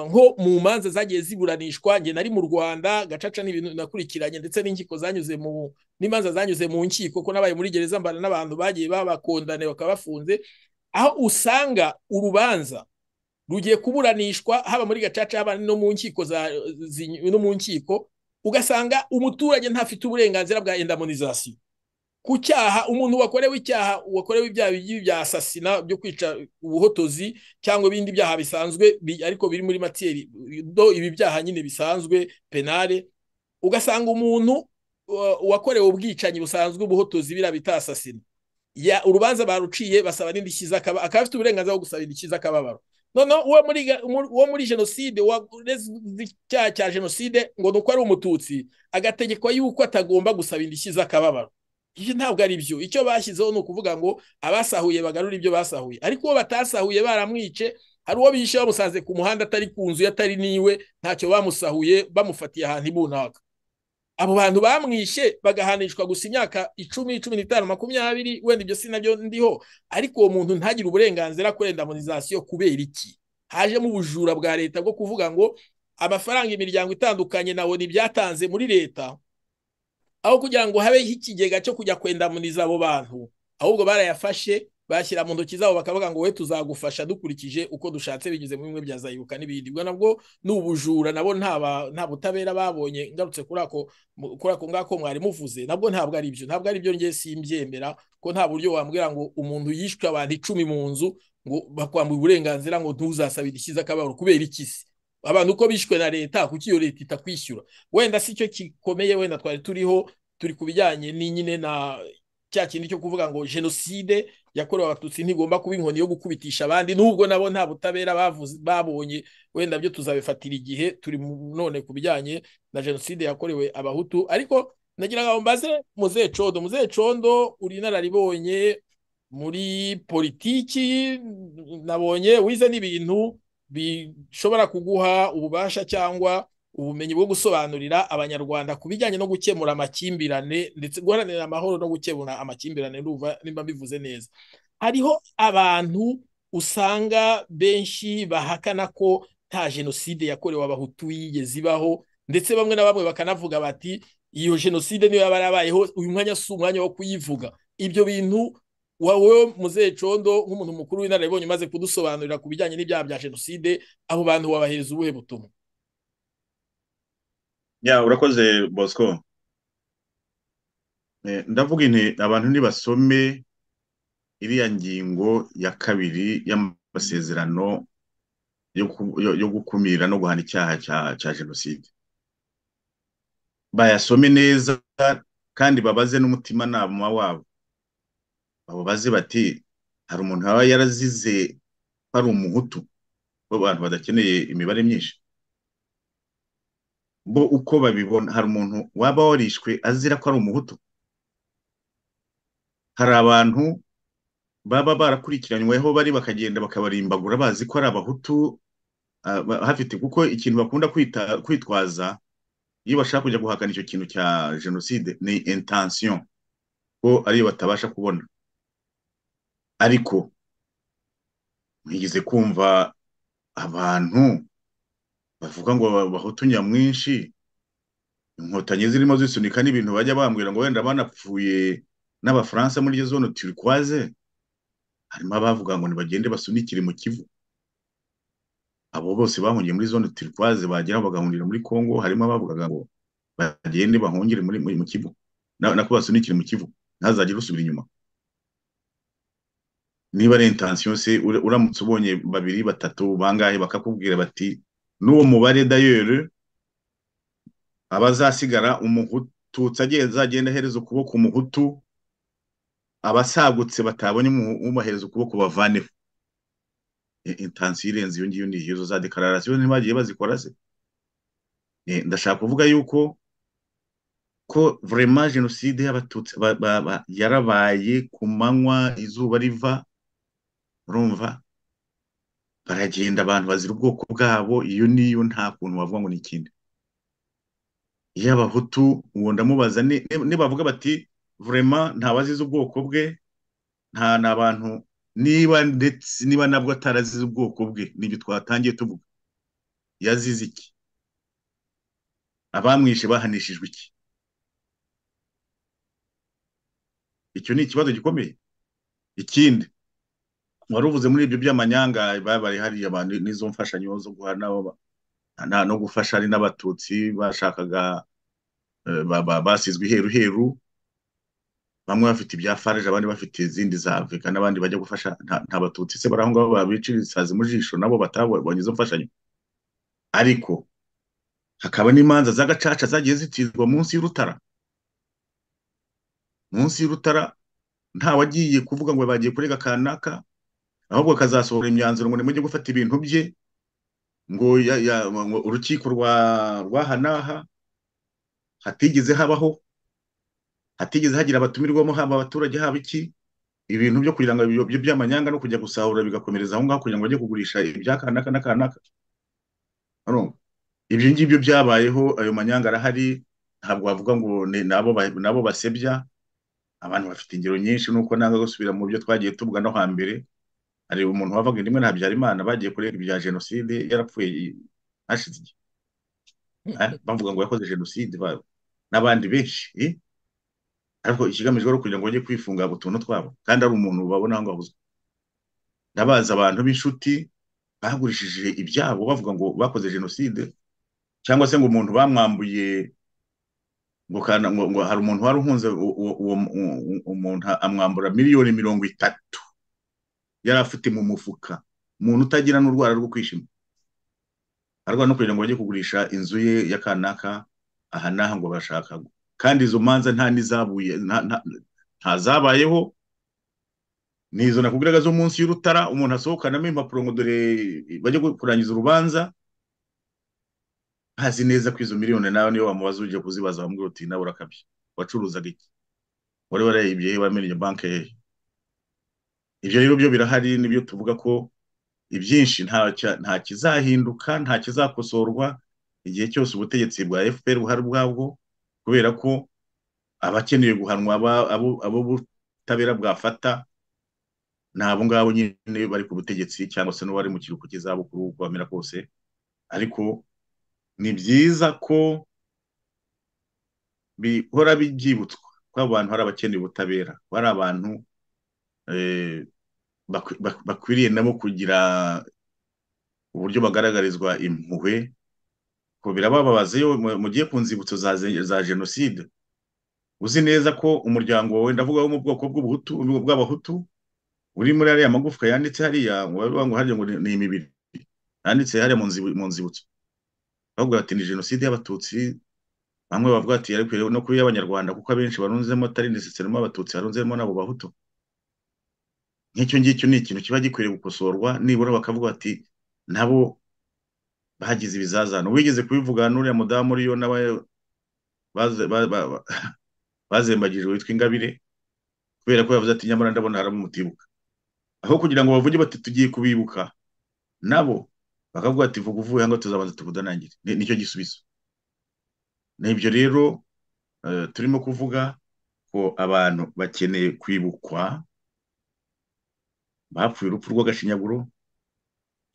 nko mu manza zagiye ziburanishwa nge nari mu rwanda gacaca n'ibintu nakurikiranye ndetse n'inkiko zanyuze mu n'imanza zanyuze mu nkiko ko nabaye muri gereza mbana n'abantu bagiye babakondane bakaba bafunze aho usanga urubanza rugiye kuburanishwa haba muri gacaca haba no mu nkiko no mu nkiko ugasanga umuturage ntafite uburenganzira bwa endamonizasiyo ku cyaha umuntu wakorewe icyaha wakorewe ibyaha bya asasina byo kwica ubuhotozi cyangwa ibindi byaha bisanzwe ariko biri muri matiyeri do ibi byaha nyine bisanzwe penale ugasanga umuntu wakorewe ubwicanyi busanzwe ubuhotozi bira bita asasina ya urubanza baruciye basaba n'indishyi z'akababaro akaba afite uburenganzira bwo gusaba indishyi z'akababaro noneho uwo muri jenoside icyaha cya jenoside ngo ni uko ari umututsi agategekwa yuko atagomba gusaba indishyi z'akababaro ibyo ntabwo ari byo icyo bashyizeho ni ukuvuga ngo abasahuye bagarura ibyo basahuye ariko uwo batasahuye baramwice hari uwo bishe bamusanze ku muhanda atari ku nzu atari n'iwe ntacyo bamusahuye bamufatiye ahantu ibunaka abo bantu bamwishe bagahanishwa gusa imyaka icumi cumi n'itanu makumyabiri wenda ibyo si nabyo ndiho ariko uwo muntu ntagire uburenganzira kuri endamonizasiyo kubera iki hajemo ubujura bwa leta bwo kuvuga ngo amafaranga imiryango itandukanye na ni ibyatanze muri leta aho kugira ngo habeho ikigega cyo kujya kwendamuniza abo bantu ahubwo barayafashe bashyira mu ntoki zabo bakavuga ngo we tuzagufasha dukurikije uko dushatse binyuze mu bimwe bya zayibuka n'ibindi ubwo nabwo ni ubujura nabo nta butabera babonye ngarutse kuri ako ngako mwari muvuze nabwo ntabwo ari byo ntabwo ari byo ngiye simbyemera ko nta buryo wambwira ngo umuntu yishwe abantu icumi mu nzu ngo bakwambuye uburenganzira ngo ntuzasabe indishyi z'akababaro kubera ikisi abantu uko bishwe na leta kuko iyo leta itakwishyura wenda si cyo gikomeye wenda twari turiho turi ku bijyanye n'inyine na cya kintu cyo kuvuga ngo jenoside yakorewe abatutsi ntigomba kuba inkoni yo gukubitisha abandi nubwo nabo nta butabera babonye wenda byo tuzabifatira igihe turi none ku bijyanye na jenoside yakorewe abahutu ariko nagira ngo mbaze muzeye condo muzeye condo uri inararibonye muri politiki nabonye wize n'ibintu bishobora kuguha ububasha cyangwa ubumenyi bwo gusobanurira abanyarwanda ku bijyanye no gukemura amakimbirane ndetse guharanira amahoro no gukemura amakimbirane nimba mbivuze neza hariho abantu usanga benshi bahakana ko nta jenoside yakorewe abahutu yigeze ibaho ndetse bamwe na bamwe bakanavuga bati iyo jenoside niyo yaba yarabayeho uyu mwanya si umwanya wo kuyivuga ibyo bintu wowe muzeye condo nk'umuntu mukuru w'inararibonye umaze kudusobanurira ku bijyanye n'ibyaha bya jenoside abo bantu wabahereza ubuhe butumwa ya urakoze bosco ndavuga inti abantu ntibasome iriya ngingo ya kabiri y'amasezerano yo gukumira no guhana icyaha cya jenoside bayasome neza kandi babaze n'umutimanama wabo babaze bati hari umuntu waba yarazize ari umuhutu abantu badakeneye imibare myinshi bo uko babibona hari umuntu waba warishwe azira ko ari umuhutu hari abantu baba barakurikiranyweho bari bakagenda bakabarimbagura bazi ko ari abahutu hafite kuko ikintu bakunda kwitwaza iyo bashaka kujya guhakana icyo kintu cya jenoside ni intention ko ariyo batabasha kubona ariko ntigeze kumva abantu bavuga ngo bahutu nyamwinshi inkotanyi zirimo zisunika n'ibintu bajya bambwira ngo wenda banapfuye n'abafaransa muri iyo zone turikwaze harimo abavuga ngo ntibagende basunikire mu kivu abo bose bahungiye muri zone turikwaze bagera bagahungira muri kongo harimo abavugaga ngo bagende bahungire muri mu kivu nako basunikire mu kivu ntazagire usubira inyuma niba ari intansiyo se uramutse ubonye babiri batatu bangahe bakakubwira bati n'uwo mubare dayeri aba azasigara umututsi azagenda ahereza ukuboko umuhutu abasagutse batabonye umuhereza ukuboko bavaneho intansiyo irenze iyo ngiyo ngiyo izo za dekararasiyo ntibagiye bazikora se ndashaka kuvuga yuko ko vraiment jenoside y'abatutsi yarabaye ku manywa izuba riva urumva baragenda abantu bazira ubwoko bwabo iyo niyo nta kuntu wavuga ngo ni ikindi iyo abahutu uwo ndamubaza nibavuga bati vraiment ntawazize ubwoko bwe nta n'abantu niba ndetse niba nabwo atarazize ubwoko bwe nibyo twatangiye tuvuga yazize iki abamwishe bahanishijwe iki icyo ni ikibazo gikomeye ikindi wari uvuze muri ibyo by'amanyanga babaye hariya abantu n'izo mfashanyo zo guhana no gufasha ari n'abatutsi bashakaga basizwe iheru heru bamwe bafite ibya farage abandi bafite izindi za afurika n'abandi bajya gufasha nta batutsi se bari aho ngaho babicirisaze mu jisho nabo batabonye izo mfashanyo ariko hakaba n'imanza z'agacaca zagiye zitizwa munsi y'urutara munsi y'urutara ntawagiye kuvuga ngo bagiye kurega kanaka ahubwo akazasohora imyanzuro ngo nimujye gufata ibintu bye ngo urukiko rw'aha n'aha hatigeze habaho hatigeze hagira abatumirwamo haba abaturage haba iki ibintu byo kugira ngo ibyo by'amanyanga no kujya gusahura bigakomereza aho ngaho kugira ngo bajye kugurisha ibya kanaka na kanaka ibyo ngibyo byabayeho ayo manyanga arahari ntabwo wavuga ngo nabo basebya abantu bafite ingero nyinshi nuko nanga gusubira mu byo twagiye tuvuga no hambere hari umuntu wavaga rimwe na habyarimana bagiye kureba ibya jenoside yarapfuye hashize igihe bavuga ngo yakoze jenoside n'abandi benshi ariko ikigamijwe ari ukugira ngo bajye kwifunga utuntu twabo kandi ari umuntu babona ngo abuzwe ndabaza abantu b'inshuti bagurishije ibyabo bavuga ngo bakoze jenoside cyangwa se ngo umuntu bamwambuye ngo hari umuntu wari uhunze uwo umuntu amwambura miliyoni mirongo itatu yari afite mu mufuka umuntu utagira n'urwara rwo kwishima arwana no kugira ngo bajye kugurisha inzu ye ya kanaka aha n'aha ngo bashaka kandi izo manza nta n'izabuye nta zabayeho ni izo nakubwiraga zo munsi y'urutara umuntu asohokanamo impapuro ngo dore bajye kurangiza urubanza ntazi neza ko izo miliyoni nawe niyo wamubaza ujya kuzibaza wamubwira uti nawe urakabye wacuruzaga iki wari warayibye he wamenye banki hehe ibyo rero byo birahari nibyo tuvuga ko ibyinshi nta kizahinduka nta kizakosorwa igihe cyose ubutegetsi bwa fpr buhari ubwabwo kubera ko abakeneye guhanwa abo butabera bwafata ni abo ngabo nyine bari ku butegetsi cyangwa se n'uwari mu kiruhuko cy'izabukuru uko bamera kose ariko ni byiza ko bihora byibutswa ko abo bantu hari abakeneye ubutabera bari abantu bakwiriye nabo kugira uburyo bagaragarizwa impuhwe ko birabababaza iyo mugiye ku nzibutso za jenoside uzi neza ko umuryango wawe ndavuga wo mu bwoko bw'abahutu uri muri ariya magufwa yanditse hariya ngo hariya ngo ni imibiri yanditse hariya mu nzibutso bavuga bati ni jenoside y'abatutsi bamwe bavuga ati ariko no kuri y'abanyarwanda kuko abenshi barunzemo atari nesesarimo abatutsi barunzemo n'abo bahutu nk'icyo ngicyo ni ikintu kiba gikwiriye gukosorwa nibura bakavuga bati nabo bagize ibizazane wigeze kubivugana n'uriya mudamu uriyo nawe bazembagijwe witwa ingabire kubera ko yavuze ati nyamara ndabona haramutibuka aho kugira ngo bavuge bati tugiye kubibuka nabo bakavuga ati vuga uvuye hano tuzabanza tukudanangire nicyo gisubizo ni ibyo rero turimo kuvuga ko abantu bakeneye kwibukwa bapfuye urupfu rw'agashinyaguro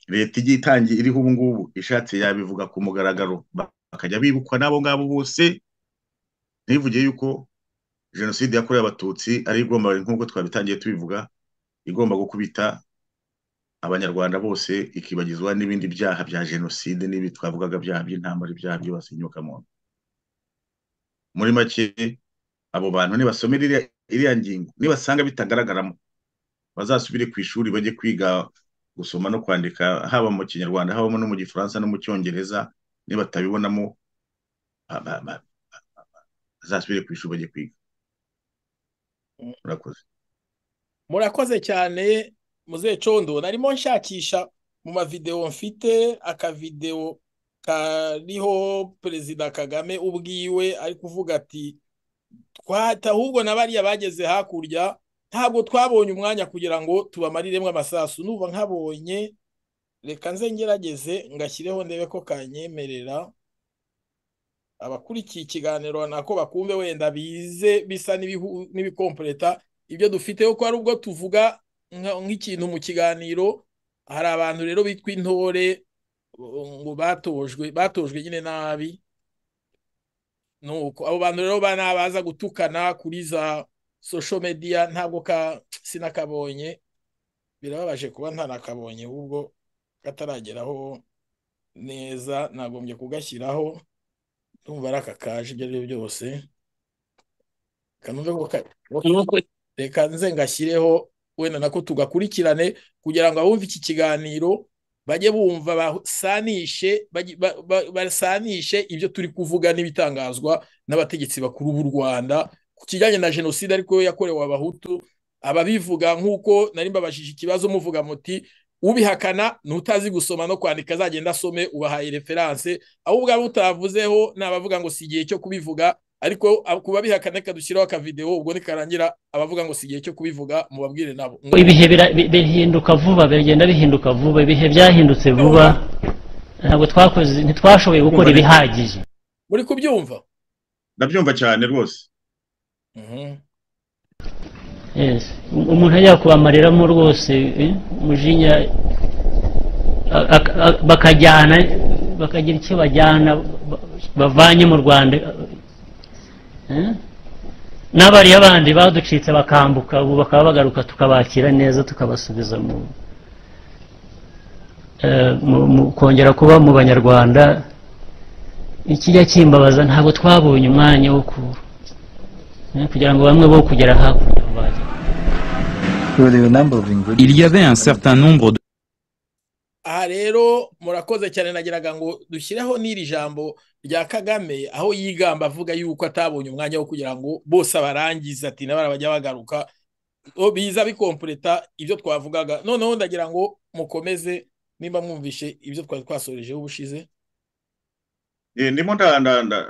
leta igiye itangiye iriho ubu ngubu ishatse yabivuga ku mugaragaro bakajya bibukwa n'abo ngabo bose ntivuge yuko jenoside yakorewe abatutsi ari igomba nk'uko twabitangiye tubivuga igomba gukubita abanyarwanda bose ikibagizwa n'ibindi byaha bya jenoside n'ibi twavugaga byaha by'intambara ibyaha byibasa inyokamuntu muri make abo bantu nibasomera iriya ngingo nibasanga bitagaragaramo bazasubire ku ishuri bajye kwiga gusoma no kwandika haba mu kinyarwanda habamo no mu gifaransa no mu cyongereza nibatabibonamo bazasubire ku ishuri bajye kwiga murakoze murakoze cyane muzehe condo narimo nshakisha mu mavidewo mfite akavidewo kariho perezida kagame ubwiwe ari kuvuga ati twata ahubwo na bariya bageze hakurya ntabwo twabonye umwanya kugira ngo tubamariremo amasasu nuba nkabonye reka nze ngerageze ngashyireho ndebe ko kanyemerera abakurikiye ikiganiro nako bakumve wenda bize bisa n'ibikomporeta ibyo dufite kuko hari ubwo tuvuga nk'ikintu mu kiganiro hari abantu rero bitwa intore ngo batojwe batojwe nyine nabi nuko abo bantu rero banabaza gutukana kuri za social media ntabwo sinakabonye birababaje kuba ntanakabonye ahubwo katarageraho neza nagombye kugashyiraho ndumva ari aka kaje ibyo ari byo byose reka nze ngashyireho wenda nako tugakurikirane kugira ngo abumve iki kiganiro bajye bumva basanishe basanishe ibyo turi kuvuga n'ibitangazwa n'abategetsi bakuru b'u rwanda ku kijyanye na jenoside ariko yakorewe abahutu ababivuga nk'uko nari mbabajije ikibazo muvuga muti ubihakana n'utazi gusoma no kwandika azagenda asome ubahaye referanse ahubwo ubwabo utavuzeho n'abavuga ngo si igihe cyo kubivuga ariko ku babihakana reka dushyiraho akavidewo ubwo nikarangira abavuga ngo si igihe cyo kubivuga mubabwire nabo ibihe bihinduka vuba bigenda bihinduka vuba ibihe byahindutse vuba ntabwo twakoze ntitwashoboye gukora ibihagije muri kubyumva ndabyumva cyane rwose umuntu ajya kubamareramo rwose umujinya bakajyana bakagira icyo bajyana bavanye mu rwanda n'abariya bandi baducitse bakambuka ubu bakaba bagaruka tukabakira neza tukabasubiza mu kongera kuba mu banyarwanda ikijya kimbabaza ntabwo twabonye umwanya wo kugira ngo bamwe bo kugera hakurya Il y avait un certain nombre de aha rero murakoze cyane nagiraga ngo dushyireho n'iri jambo rya kagame aho yigamba avuga yuko atabonye umwanya wo kugira ngo bose abarangize ati nabara bajya bagaruka biza bikompureta ibyo twavugaga noneho ndagira ngo mukomeze nimba mwumvishe ibyo twari twasorejeho ubushize ndimo ndanda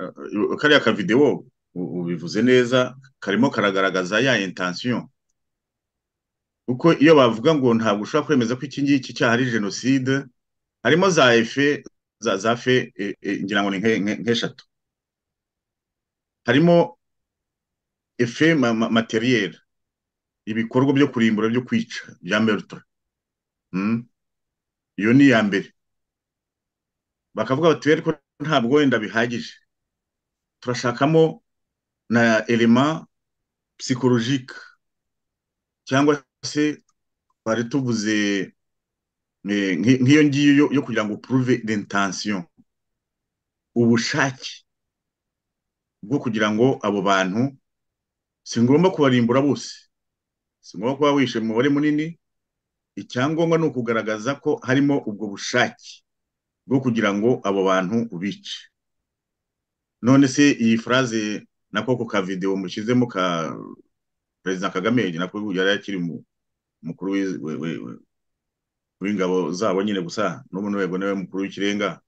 kariya kavidewo ubivuze neza karimo karagaragaza ya intansiyo kuko iyo bavuga ngo ntabwo ushobora kwemeza ko iki ngiki cyaha ari jenoside harimo za efe za fe ngira ngo ni nk'eshatu harimo efe materiyeri ibikorwa byo kurimbura byo kwica bya merutura iyo ni iya mbere bakavuga bati ariko ntabwo wenda bihagije turashakamo na elema psikologike cyangwa se twari tuvuze nk'iyo ngiyo yo kugira ngo upuruve dentansiyo ubushake bwo kugira ngo abo bantu si ngombwa kubarimbura bose si ngombwa kuba wishe umubare munini icyangombwa ni ukugaragaza ko harimo ubwo bushake bwo kugira ngo abo bantu ubice none se iyi furaze na koko ka videwo mushyizemo ka perezida kagame nako yari akiri mukuru w'ingabo zabo nyine gusa n'ubu n'urwego niwe mukuru w'ikirenga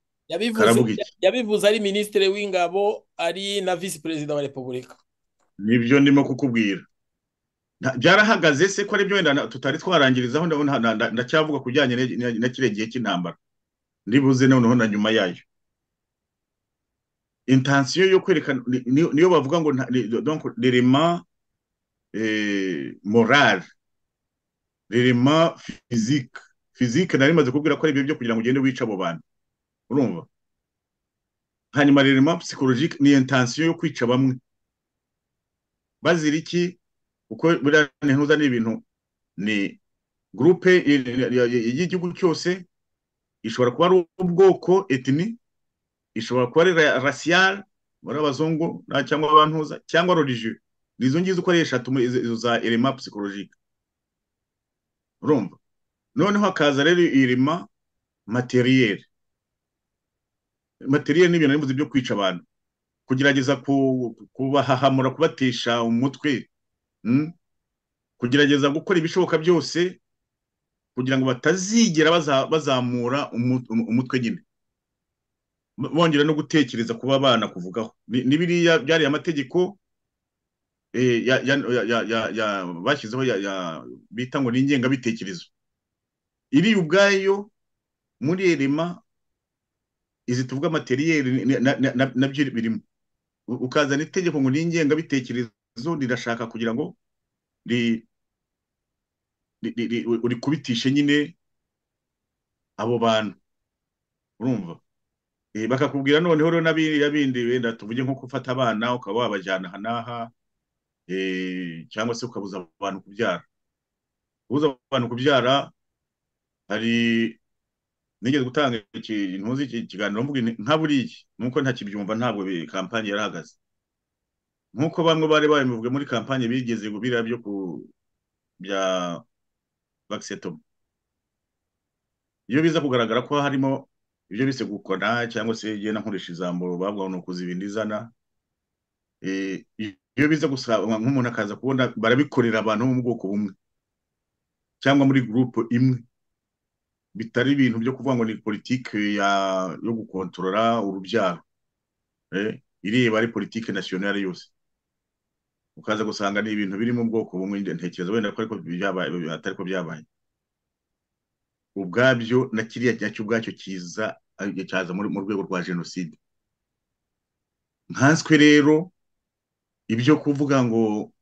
yabivuze ari minisitiri w'ingabo ari na visi perezida wa repubulika nibyo ndimo kukubwira byarahagaze se ko aribyo wenda tutari twarangirizaho ndacyavuga ku bijyanye na kiriya gihe cy'intambara ndibuze noneho na nyuma yayo intansiyo yo kwerekana niyo bavuga ngo rirema morale rirema fizike fizike nari maze kubwira ko ari ibyo byo kugira ngo ugende wice abo bantu urumva hanyuma rirema psikologike ni intansiyo yo kwica bamwe bazira iki uko buriya ntuza ni ibintu ni gurupe y'igihugu cyose ishobora kuba ari ubwoko etini ishobora kuba ari rasiyari muri abazungu cyangwa abantuza cyangwa rorije ni izo ngizo ukoresha izo za irema psikologike urumva noneho hakaza rero irema materiyeri materiyeri ni ibintu bivuze byo kwica abantu kugerageza kubahahamura kubatesha umutwe kugerageza gukora ibishoboka byose kugira ngo batazigera bazamura umutwe nyine bongera no gutekereza kuba abana kuvugaho ni biriya byariya amategeko bashyizeho bita ngo ni ingengabitekerezo iri ubwayo muri erema izi tuvuga materiyeri nabyo birimo ukazana itegeko ngo ni ingengabitekerezo rirashaka kugira ngo uri kubitishe nyine abo bantu urumva bakakubwira noneho rero n'abiriya bindi wenda tuvuge nko gufata abana ukaba wabajyana aha n'aha cyangwa se ukabuza abantu kubyara ubuza abantu kubyara hari nigeze gutanga intuzi ikiganiro mvuga nka buriya nuko ntakibyumva ntabwo kampani yarahagaze nkuko bamwe bari babivuga muri kampani bigeze biriya byo ku bya vagisetoma iyo biza kugaragara ko harimo ibyo bise gukona cyangwa se igenda nkoresha ijambo bavuga ngo ukuza ibintu izana iyo biza gusaba nk'umuntu akaza kubona barabikorera abantu bo mu bwoko bumwe cyangwa muri gurupe imwe bitari ibintu byo kuvuga ngo ni politiki yo gukontorora urubyaro ireba ari politiki nasiyonari yose ukaza gusanga ni ibintu biri mu bwoko bumwe ntekereza wenda ko atari ko byabaye ubwabyo na kiriya cyacyo ubwacyo kiza cyaza mu rwego rwa jenoside nkanswe rero ibyo kuvuga ngo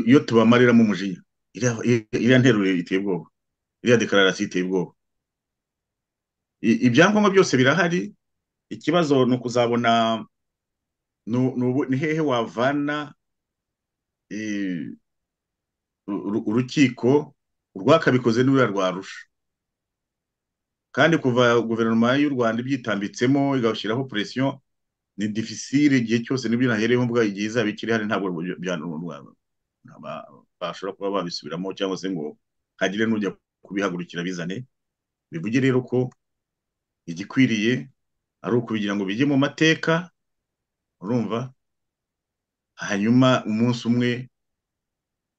iyo tubamariramo umujinya iriya nteruro iteye ubwoba iriya dekararasi iteye ubwoba ibyangombwa byose birahari ikibazo ni ukuzabona ni hehe wavana urukiko urwakabikoze n'uriya rwarusha kandi kuva guverinoma y'u rwanda ibyitambitsemo igashyiraho poresiyo ni difficile igihe cyose n'ibyo nahereyeho mvuga igihe izaba ikiri hari ntabwo bashobora kuba babisubiramo cyangwa se ngo hagire n'ujya kubihagurukira bizane bivuge rero ko igikwiriye ari ukubigira ngo bijye mu mateka urumva hanyuma umunsi umwe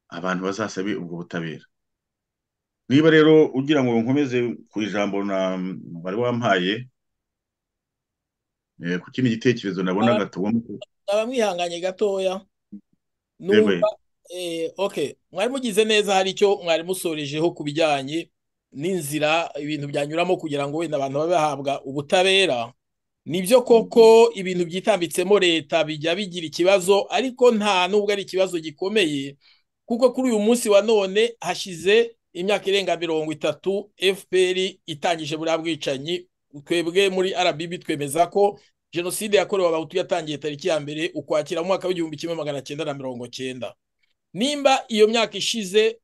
abantu bazasabe ubwo butabera niba rero ugira ngo nkomeze ku ijambo bari wampaye ku kindi gitekerezo nabonaga tugomba abamwihanganye gatoya numva oke mwari mugize neza hari icyo mwari musorejeho ku bijyanye n'inzira ibintu byanyuramo kugira ngo wenda abantu babe bahabwa ubutabera nibyo koko ibintu byitambitsemo leta bijya bigira ikibazo ariko nta nubwo ari ikibazo gikomeye kuko kuri uyu munsi wa none hashize imyaka irenga mirongo itatu fpr itangije buriya bwicanyi twebwe muri rbb twemeza ko jenoside yakorewe abahutu yatangiye tariki ya mbere ukwakira mu mwaka w'igihumbi kimwe magana cyenda na mirongo cyenda nimba iyo myaka ishize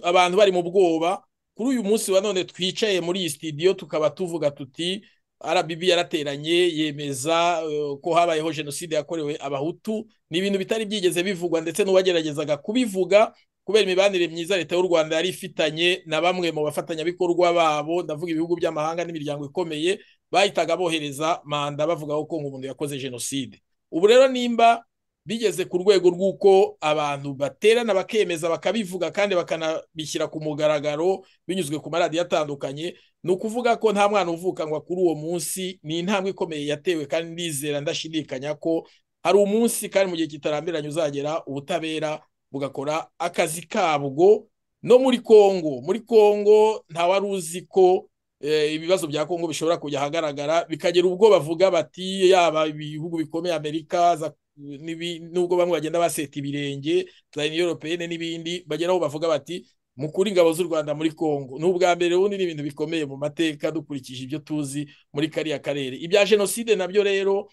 abantu bari mu bwoba kuri uyu munsi wa none twicaye muri iyi sitidiyo tukaba tuvuga tuti RBB yarateranye yemeza ko habayeho jenoside yakorewe abahutu ni ibintu bitari byigeze bivugwa ndetse n'uwageragezaga kubivuga kubera imibanire myiza leta y'u Rwanda yari ifitanye na bamwe mu bafatanyabikorwa babo ndavuga ibihugu by'amahanga n'imiryango ikomeye bahitaga bohereza manda bavuga ko umuntu yakoze jenoside ubu rero nimba bigeze ku rwego rw'uko abantu baterana bakemeza bakabivuga kandi bakanabishyira ku mugaragaro binyuzwe ku maradiyo atandukanye ni ukuvuga ko nta mwana uvuka ngo kuri uwo munsi ni intambwe ikomeye yatewe kandi ndizera ndashidikanya ko hari umunsi kandi mu gihe kitarambiranye uzagera ubutabera bugakora akazi kabwo no muri kongo muri kongo ntawari uzi ko ibibazo bya kongo bishobora kujya ahagaragara bikagera ubwo bavuga bati yaba ibihugu bikomeye amerika nubwo bamwe bagenda baseta ibirenge za europeyene n'ibindi bageraho bavuga bati mukuri ingabo z'u rwanda muri kongo ni ubwa mbere ubundi ni ibintu bikomeye mu mateka dukurikije ibyo tuzi muri kariya karere ibya jenoside nabyo rero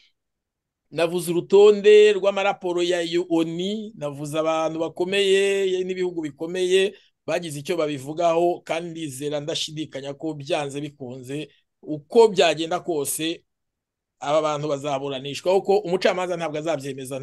navuze urutonde rw'amaraporo ya oni navuze abantu bakomeye n'ibihugu bikomeye bagize icyo babivugaho kandi ndizera ndashidikanya ko byanze bikunze uko byagenda kose aba bantu bazaburanishwa kuko umucamanza ntabwo azabyemeza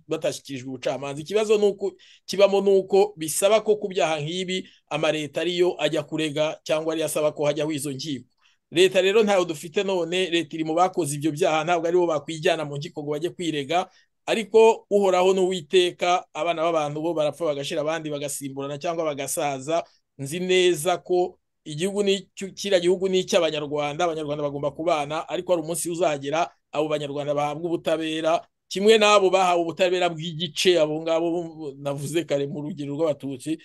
batashyikirijwe ubucamanza ikibazo nuko kibamo ni uko bisaba ko ku byaha nk'ibi amaleta ariyo ajya kurega cyangwa ariyo asaba ko hajyaho izo nkiko leta rero ntayo dufite none leta iri mu bakoze ibyo byaha ntabwo aribo bakwijyana mu nkiko ngo bajye kwirega ariko uhoraho n'uwiteka abana b'abantu bo barapfa bagashira abandi bagasimburana cyangwa bagasaza nzi neza ko igihugu kiriya gihugu ni icy'abanyarwanda abanyarwanda bagomba kubana ariko hari umunsi uzagera abo banyarwanda bahabwa ubutabera kimwe n'abo bahawe ubutabera bw'igice abo ngabo navuze kare mu rugero rw'abatutsi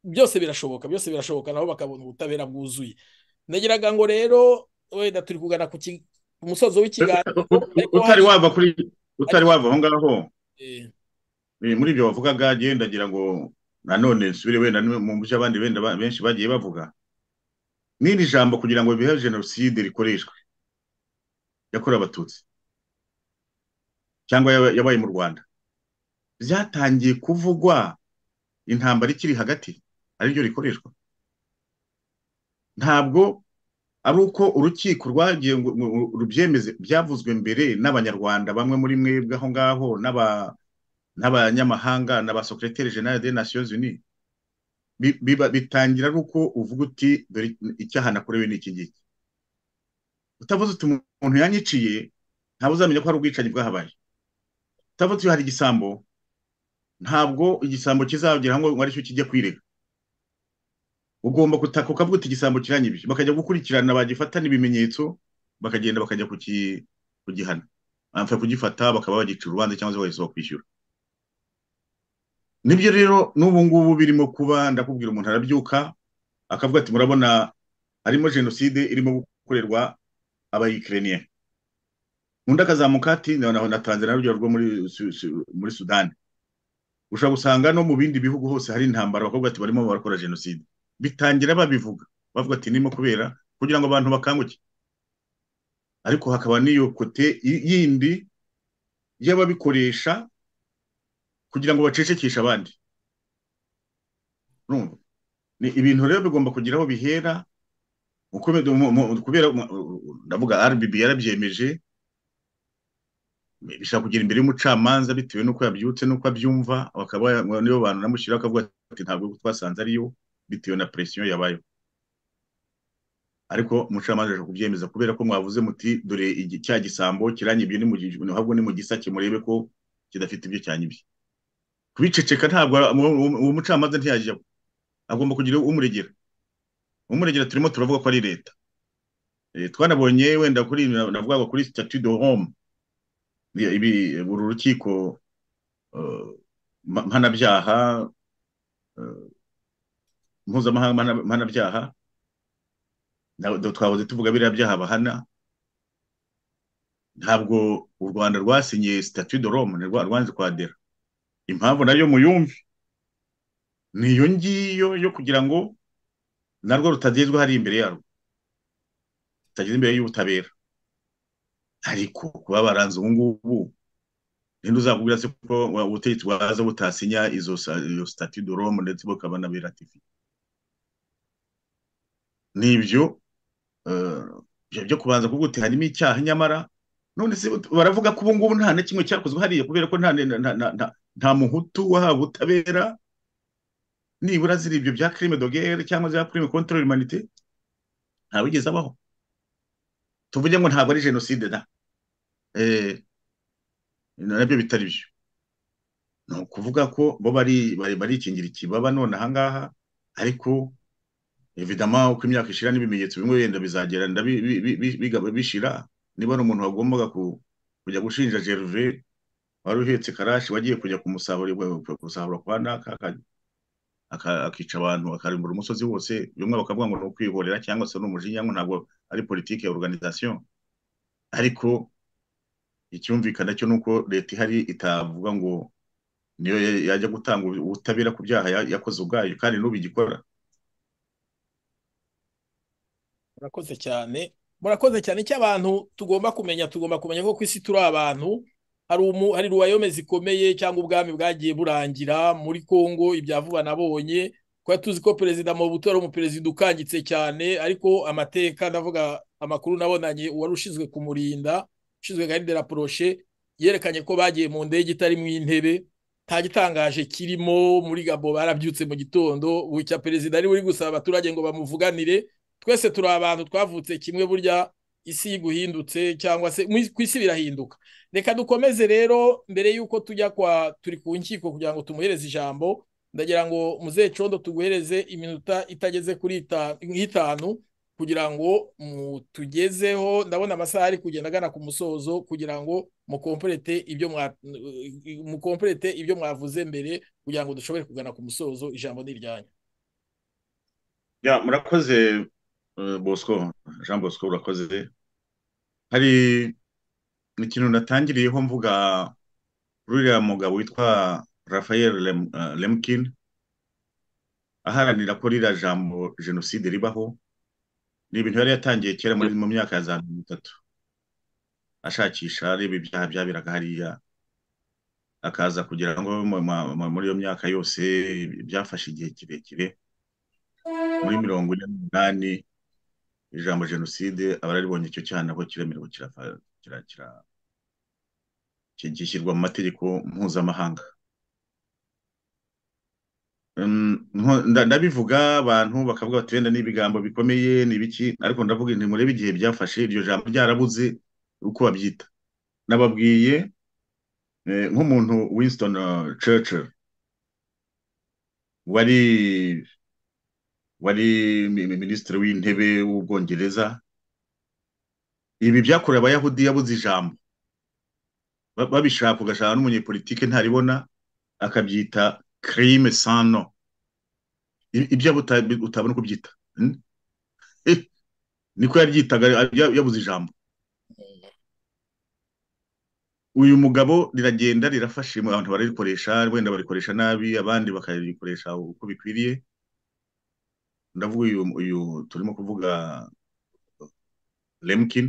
byose birashoboka byose birashoboka nabo bakabona ubutabera bwuzuye nagiraga ngo rero wenda turi kugana ku musozo w'ikiganiro utari wava kuri utari wava aho ngaho muri ibyo wavugaga agenda agira ngo nanone nsubire wenda mu byo abandi benda benshi bagiye bavuga n'iri jambo kugira ngo bihe jenoside rikoreshwe yakorewe abatutsi cyangwa yabaye mu rwanda byatangiye kuvugwa intambara ikiri hagati ariryo rikoreshwa ntabwo ari uko urukiko rwagiye rubyemeze byavuzwe mbere n'abanyarwanda bamwe muri mwebwe aho ngaho n'abanyamahanga na ba sokereteri jenali de nasiyonzi uni bitangira ari uko uvuga uti dore icyaha nakorewe ni iki ngiki utavuze uti umuntu yanyiciye ntabwo uzamenya ko hari ubwicanyi bwahabaye utavuze uti hari igisambo ntabwo igisambo kizagera ngo aricyo kijya kwirega ugomba gutaka ukavuga uti igisambo kiranyibye bakajya gukurikirana bagifatana ibimenyetso bakagenda bakajya kugihana bapfa kugifata bakaba bagica urubanza cyangwa se bagisaba kwishyura nibyo rero n'ubu ngubu birimo kuba ndakubwira umuntu arabyuka akavuga ati murabona harimo jenoside irimo gukorerwa abayikireniye undi akazamuka ati na tanzania urugero rwo muri sudani ushobora gusanga no mu bindi bihugu hose hari intambara bakubwira ati barimo barakora jenoside bitangira babivuga bavuga ati nimo kubera kugira ngo abantu bakanguke ariko hakaba n'iyo kote yindi y'ababikoresha kugira ngo bacecekeshe abandi ni ibintu rero bigomba kugira aho bihera kubera ndavuga rbb yarabyemeje bishobora kugira imbere y'umucamanza bitewe n'uko yabyutse n'uko abyumva bakaba niyo bantu namushyiraho akavuga ati ntabwo twasanze ariyo bitewe na presiyo yabayeho ariko umucamanza aje kubyemeza kubera ko mwavuze muti dore igi- cya gisambo kiranyibye ni mu gi- ahubwo ni mu gisake murebe ko kidafite ibyo cyanyibye kubiceceka ntabwo uwo- uwo uwo mucamanza ntiyajyaho agomba kugira umuregera umuregera turimo turavuga ko ari leta Eh, twanabonye wenda kuri navugaga kuri statut de homme Ni- ibi uru rukiko eh, mpa- mpanabyaha eh, mpuzamahanga mpana- mpanabyaha na- do- twahoze tuvuga biriya byaha bahana ntabwo u rwanda rwasinye statut de rome rwanze kwadera impamvu nayo muyumve niyo ngiyo yo kugira ngo narwo rutagezwe hari imbere yarwo rutageze imbere y'ubutabera ariko kuba baranze ubu ngubu ninde uzakubwira se ko wa- ubutegetsi bwaza butasinya izo sa- iyo statut de rome ndetse bukaba n'abiratifiye ni ibyo ibyo byo kubanza kuvuga uti harimo icyaha nyamara none se baravuga ko ubu ngubu nta na kimwe cyakozwe hariya kubera ko nta nta- nta- nta- nta muhutu wahawe ubutabera nibura ziri ibyo bya crime de guerre cyangwa za crime contre l'humanité nta wigeze abaho tuvuge ngo ntabwo ari jenoside da eh nabyo bitari byo ni ukuvuga ko bo bari bari barikingira ikibaba none ahangaha ariko evidama uko imyaka ishira n'ibimenyetso bimwe wenda bizageranda bi- bi- bi- bi- bigaba bishira niba ari umuntu wagombaga ku- kujya gushinja Gervais wari uhetse karashi wagiye kujya kumusahura kusahura kwa naka aka- aka- akica abantu akarimbura umusozi wose bimwe bakavuga ngo ni ukwihorera cyangwa se ni umujinya ngo ntabwo ari politike ya organisation ariko icyumvikana cyo nuko leta ihari itavuga ngo niyo ya- yajya gutanga ubutabera ku byaha ya- yakoze ubwayo kandi n'ubigikora murakoze cyane murakoze cyane icyo abantu tugomba kumenya tugomba kumenya ko ku isi turi abantu hari umu hari ruwayome zikomeye cyangwa ubwami bwagiye burangira muri kongo ibya vuba nabonye kuba tuzi ko perezida Mobutu ari umuperezida ukangitse cyane ariko amateka ndavuga amakuru nabonanye uwari ushinzwe kumurinda ushinzwe garide la poroshe yerekanye ko bagiye mu ndege itari mu intebe nta gitangaje kirimo muri gabo barabyutse mu gitondo bucya perezida ari buri gusaba abaturage ngo bamuvuganire twese turi abantu twavutse kimwe burya isi iguhindutse cyangwa se mu- ku isi birahinduka reka dukomeze rero mbere y'uko tujya kwa turi ku nkiko kugira ngo tumuhereze ijambo ndagira ngo muzee condo tuguhereze iminota itageze kuri ita- nk'itanu kugira ngo mutugezeho ndabona amasaha ari kugenda agana ku musozo kugira ngo mukomplete ibyo mwa mukomplete ibyo mwavuze mbere kugira ngo dushobore kugana ku musozo ijambo ni iryanyu Ya, murakoze eh, Bosco, Jean Bosco urakoze. Hari ikintu natangiriyeho mvuga kuri uriya mugabo witwa Raphael Lem, eh, Lemkin aharanira ko ririya jambo jenoside ribaho. Ni ibintu yari yatangiye kera muri mu myaka ya za mirongo itatu ashakisha areba ibyaha byabiraga hariya akaza kugira ngo mu- mu- mu- muri iyo myaka yose byafashe igihe kirekire muri mirongo ine n'umunani ijambo jenoside abararibonye icyo cyaha nabwo kiremerwa kirafa- kira- kira- ki- gishyirwa mu mategeko mpuzamahanga Um, nko- nda- ndabivuga abantu bakavuga bati wenda n'ibigambo bikomeye n'ibiki ariko ndavuga nti murebe igihe byafashe iryo jambo ryarabuze uko babyita nababwiye eh, nk'umuntu Winston eh, Churchill wari wari mi- mi- minisitiri w'intebe w'ubwongereza ibi byakorewe abayahudi yabuze ijambo ba- babishaka ugashaka n'umunyepolitike ntaribona akabyita crime sans nom I- ibyo buta- utabona uko ubyita hmm? Eh, niko yaryitaga ya- yabuze ijambo uyu mugabo riragenda rirafashe mu- abantu bararikoresha wenda barikoresha nabi abandi bakarikoresha uko bikwiriye ndavuga uyu uyu turimo kuvuga Lemkin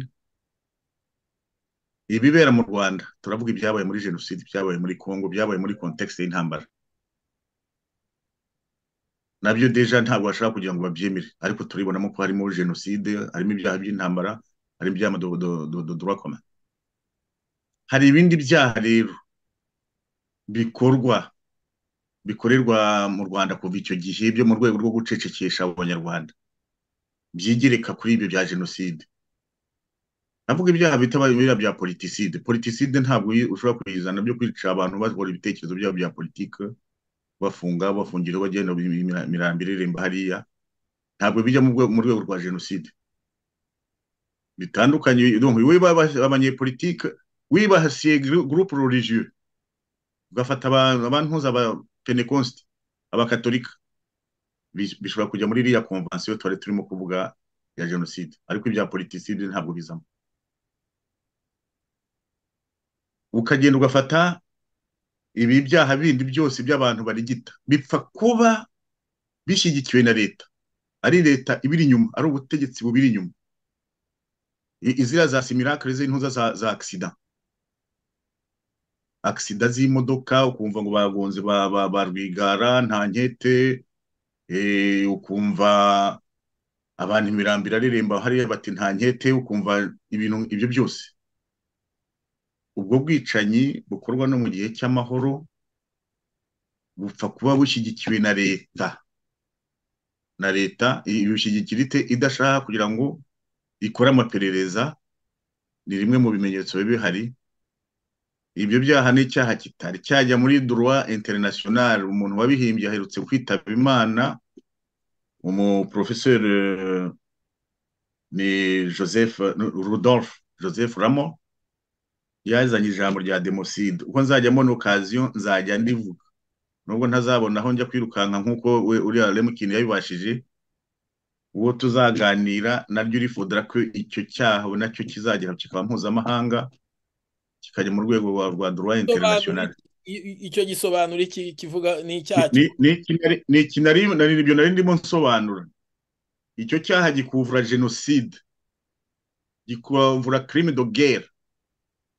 ibibera mu Rwanda turavuga ibyabaye muri jenoside byabaye muri Congo byabaye muri contexte y'intambara nabyo deja ntabwo bashaka kugira ngo babyemere ariko turibonamo ko harimo jenoside harimo ibyaha by'intambara harimo ibyaha do, do, do, do, droit commun. hari ibindi byaha rero bikorwa bikorerwa mu rwanda kuva icyo gihe byo mu rwego rwo gucecekesha abanyarwanda byigirika kuri ibyo bya jenoside navuga ibyaha bita biriya bya politiside politiside ntabwo ushobora kuyizana byo kwica abantu bakora ibitekerezo byabo bya politike bafunga bafungira bagenda imirambi iremba hariya ntabwo bijya mu rwego rwa jenoside bitandukanye abanyepolitike wibahasiye gurupe rorisiyo ugafata abantu nk'abapenekosite abakatolika bishobora kujya muri iriya komvansiyo twari turimo kuvuga ya jenoside ariko ibya politiside ntabwo bizamo ukagenda ugafata ibi byaha bindi byose by'abantu barigita bipfa kuba bishyigikiwe na leta ari leta ibiri inyuma ari ubutegetsi bubiri inyuma izira za simirakare z'intuza za agisida agisida z'imodoka ukumva ngo bagonze ba rwigara nta nkete ukumva abantu imirambi irareremba hariya bati nta nkete ukumva ibintu ibyo byose ubwo bwicanyi bukorwa no mu gihe cy'amahoro bupfa kuba bushyigikiwe na leta na leta ibishyigikira idashaka kugira ngo ikora amaperereza ni rimwe mu bimenyetso biba bihari ibyo byaha ni icyaha kitari cyajya muri duruwa interinasiyonari umuntu wabihimbye aherutse kwitaba imana umuporofeseri ni joseph rudolphe joseph ramo yazanye ijambo rya demoside uko nzajyamo ni okaziyo nzajya ndivuga nubwo ntazabona aho njya kwirukanka nk'uko we uriya remukini yabibashije uwo tuzaganira naryo urifudura ko icyo cyaha nacyo kizagera kikaba mpuzamahanga kikajya mu rwego rwa duruwa interinasiyonari icyo gisobanura iki kivuga ni icyaha ni iki nibyo nari ndimo nsobanura icyo cyaha gikuvura jenoside gikuvura kirimi do gere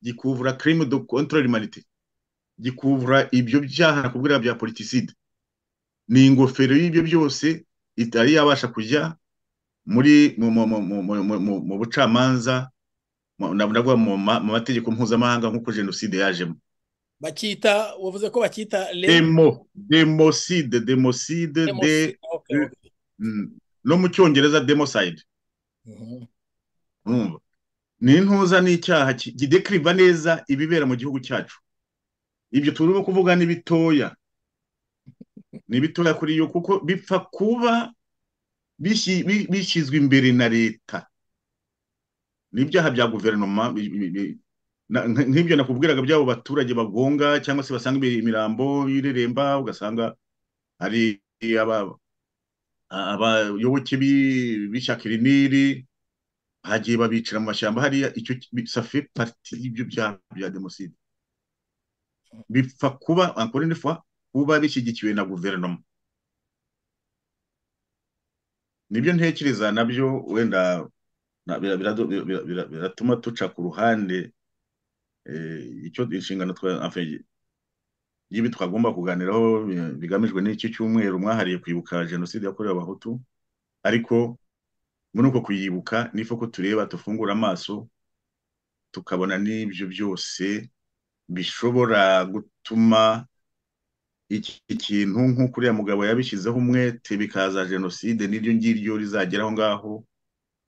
gikuvura kirimi do kontorori manite gikuvura ibyo byaha nakubwira bya politiside ni ingofero y'ibyo byose itari yabasha kujya muri mu bucamanza navuga mu mategeko mpuzamahanga nk'uko jenoside yajemo bakita wavuze ko bakita demo demoside demoside de no mu cyongereza demoside ni intuza n'icyaha gidekiriva neza ibibera mu gihugu cyacu ibyo turimo kuvuga ni bitoya ni bitoya kuri yo kuko bipfa kuba bishyizwe imbere na leta n'ibyaha bya guverinoma nk'ibyo nakubwiraga by'abo baturage bagonga cyangwa se basanga imirambo y'ireremba ugasanga hari abayoboke b'ishyaka iriniri hagiye babicira mu mashyamba hariya icyo safe pariti y'ibyo byaha bya demoside bipfa kuba encore une fois kuba bishyigikiwe na guverinoma nibyo ntekereza nabyo wenda biratuma tuca ku ruhande icyo inshingano y'ibi twagomba kuganiraho bigamijwe n'iki cyumweru mwahariye kwibuka jenoside yakorewe abahutu ariko muri uko kuyibuka nifo ko tureba dufungura amaso tukabona n'ibyo byose bishobora gutuma iki kintu nk'uko uriya mugabo yabishyizeho umwete bikaza jenoside n'iryo ngiryo rizagera aho ngaho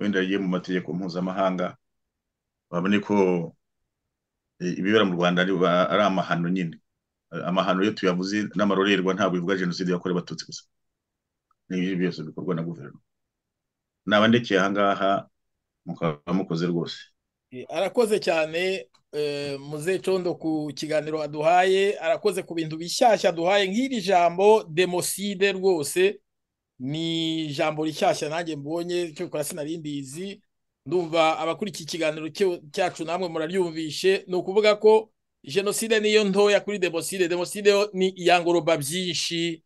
wenda rigiye mu mategeko mpuzamahanga babone ko ibibera mu rwanda ari amahano nyine amahano iyo tuyavuze n'amarorerwa ntabwo bivuga jenoside yakorewe abatutsi gusa n'ibyo byose bikorwa na guverinoma naba ndekeye aha ngaha mukaba mukoze rwose arakoze cyane muze condo ku kiganiro aduhaye arakoze ku bintu bishyashya aduhaye nk'iri jambo demoside rwose ni ijambo rishyashya nanjye mbonye cyo gukora sinarindizi ndumva abakurikiye ikiganiro cyacu namwe muraryumvishe ni ukuvuga ko jenoside niyo ntoya kuri demoside demoside ni iyangoroba byinshi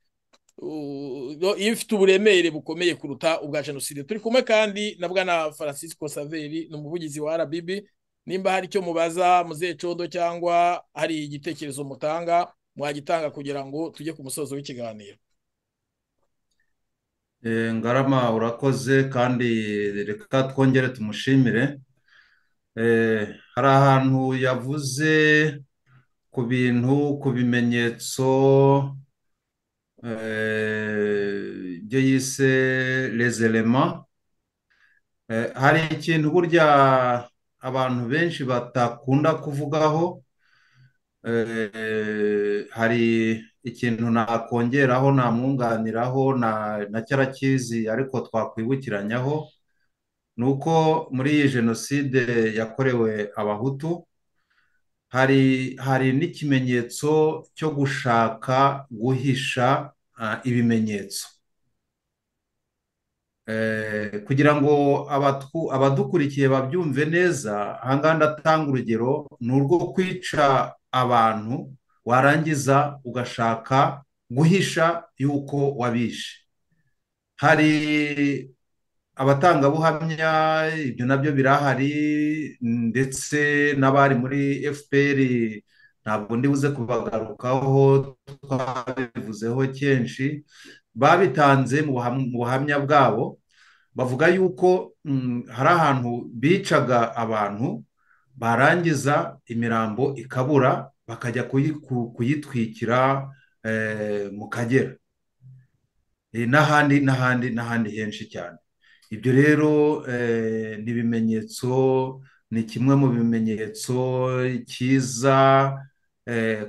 iyo ifite uburemere bukomeye kuruta ubwa jenoside turi kumwe kandi na bwana francisco saveri ni umuvugizi wa rbb nimba hari icyo mubaza muzeye codo cyangwa hari igitekerezo mutanga mwagitanga kugira ngo tujye ku musozo w'ikiganiro ngarama urakoze kandi reka twongere tumushimire hari ahantu yavuze ku bintu ku bimenyetso ibyo yise rezerema hari ikintu burya abantu benshi batakunda kuvugaho hari ikintu nakongeraho namwunganiraho na cyarakizi ariko twakwibukiranyaho ni uko muri iyi jenoside yakorewe abahutu hari hari n'ikimenyetso cyo gushaka guhisha ibimenyetso kugira ngo abadukurikiye babyumve neza ahangaha ndatanga urugero ni urwo kwica abantu warangiza ugashaka guhisha yuko wabishe hari abatangabuhamya ibyo nabyo birahari ndetse n'abari muri fpr ntabwo ndibuze kubagarukaho twabivuzeho kenshi babitanze mu buhamya bwabo bavuga yuko hari ahantu bicaga abantu barangiza imirambo ikabura bakajya kuyitwikira mu kagera n'ahandi n'ahandi n'ahandi henshi cyane ibyo rero ni ibimenyetso ni kimwe mu bimenyetso cyiza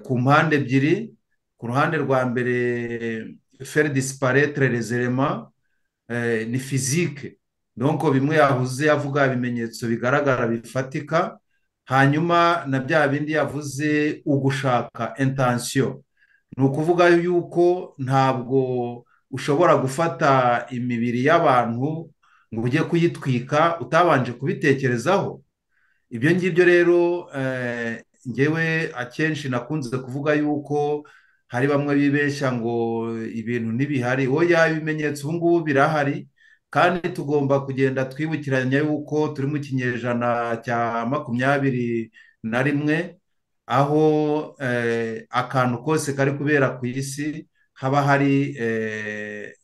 ku mpande ebyiri ku ruhande rwa mbere feri disparetere rezerema ni fizike donko bimwe yavuze avuga ibimenyetso bigaragara bifatika hanyuma na bya bindi yavuze ugushaka intansiyo ni ukuvuga yuko ntabwo ushobora gufata imibiri y'abantu ngo ujye kuyitwika utabanje kubitekerezaho ibyo ngibyo rero ngewe akenshi nakunze kuvuga yuko hari bamwe bibeshya ngo ibintu ntibihari oya ibimenyetso ubu ngubu birahari kandi tugomba kugenda twibukiranya yuko turi mu kinyejana cya makumyabiri na rimwe aho akantu kose kari kubera ku isi haba hari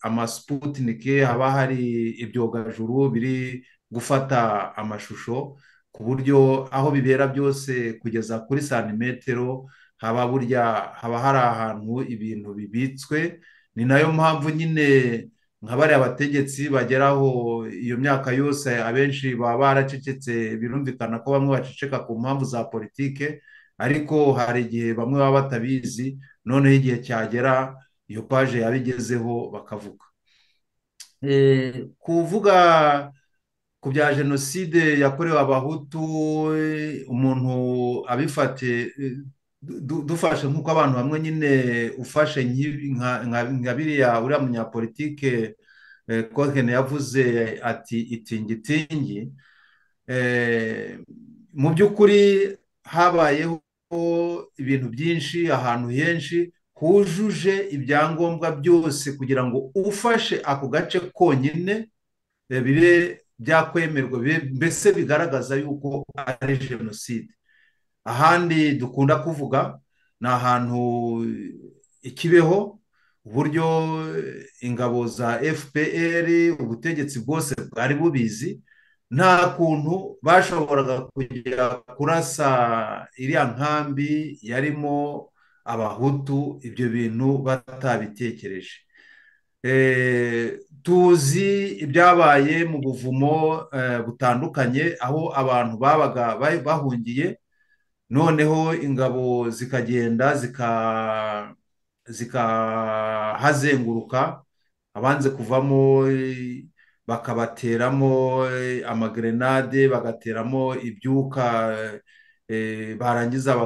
amasiputinike haba hari ibyogajuru biri gufata amashusho ku buryo aho bibera byose kugeza kuri santimetero haba burya haba hari ahantu ibintu bibitswe ni nayo mpamvu nyine nka bariya bategetsi bageraho iyo myaka yose abenshi baba baracecetse birumvikana ko bamwe baceceka ku mpamvu za politike ariko hari igihe bamwe baba batabizi noneho igihe cyagera iyo paje yabigezeho bakavuga kuvuga ku bya jenoside yakorewe abahutu umuntu abifate dufashe nk'uko abantu bamwe nyine ufashe nka biriya uriya munyapolitike kohene yavuze ati itingitingi mu by'ukuri habayeho ibintu byinshi ahantu henshi hujuje ibyangombwa byose kugira ngo ufashe ako gace konyine bibe byakwemerwa mbese bigaragaza yuko ari jenoside ahandi dukunda kuvuga ni ahantu ikibeho uburyo ingabo za fpr ubutegetsi bwose bwari bubizi nta kuntu bashoboraga kujya kurasa iriya nkambi yarimo abahutu ibyo bintu batabitekereje tuzi ibyabaye mu buvumo butandukanye aho abantu babaga bahungiye noneho ingabo zikagenda zikahazenguruka abanze kuvamo bakabateramo amagerenade bagateramo ibyuka barangiza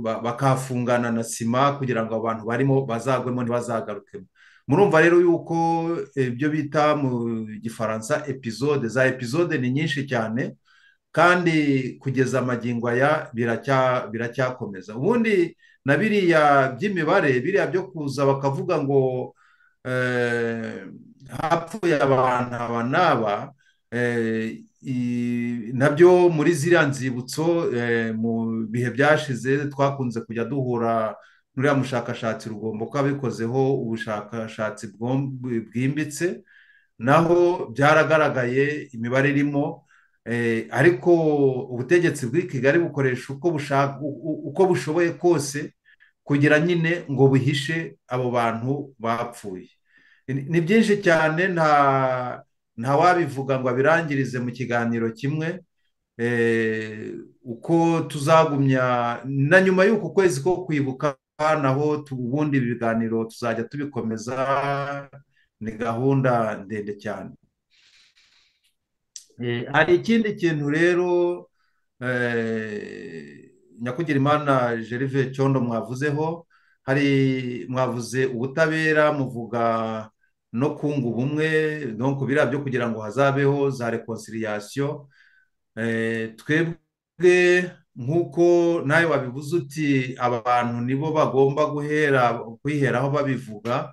bakafungana na sima kugira ngo abantu barimo bazagwemo ntibazagarukemo murumva rero yuko ibyo bita mu gifaransa epizode za epizode ni nyinshi cyane kandi kugeza amagingo aya biracyakomeza ubundi na biriya by'imibare biriya byo kuza bakavuga ngo hapfuye abantu aba n'aba nabyo muri ziriya nzibutso mu bihe byashize twakunze kujya duhura n'uriya mushakashatsi rugomba ko abikozeho ubushakashatsi bwimbitse naho byaragaragaye imibare irimo ariko ubutegetsi bw'i kigali bukoresha uko bushoboye kose kugira nyine ngo bihishe abo bantu bapfuye ni byinshi cyane nta ntawabivuga ngo abirangirize mu kiganiro kimwe uko tuzagumya na nyuma y'uku kwezi ko kwibuka naho ubundi ibi biganiro tuzajya tubikomeza ni gahunda ndende cyane hari ikindi kintu rero nyakugira imana jerive cyondo mwavuzeho hari mwavuze ubutabera muvuga no kunga ubumwe no ku biriya byo kugira ngo hazabeho za rekonciliation twebwe nk'uko nawe wabibuze uti abantu nibo bagomba guhera kwiheraho babivuga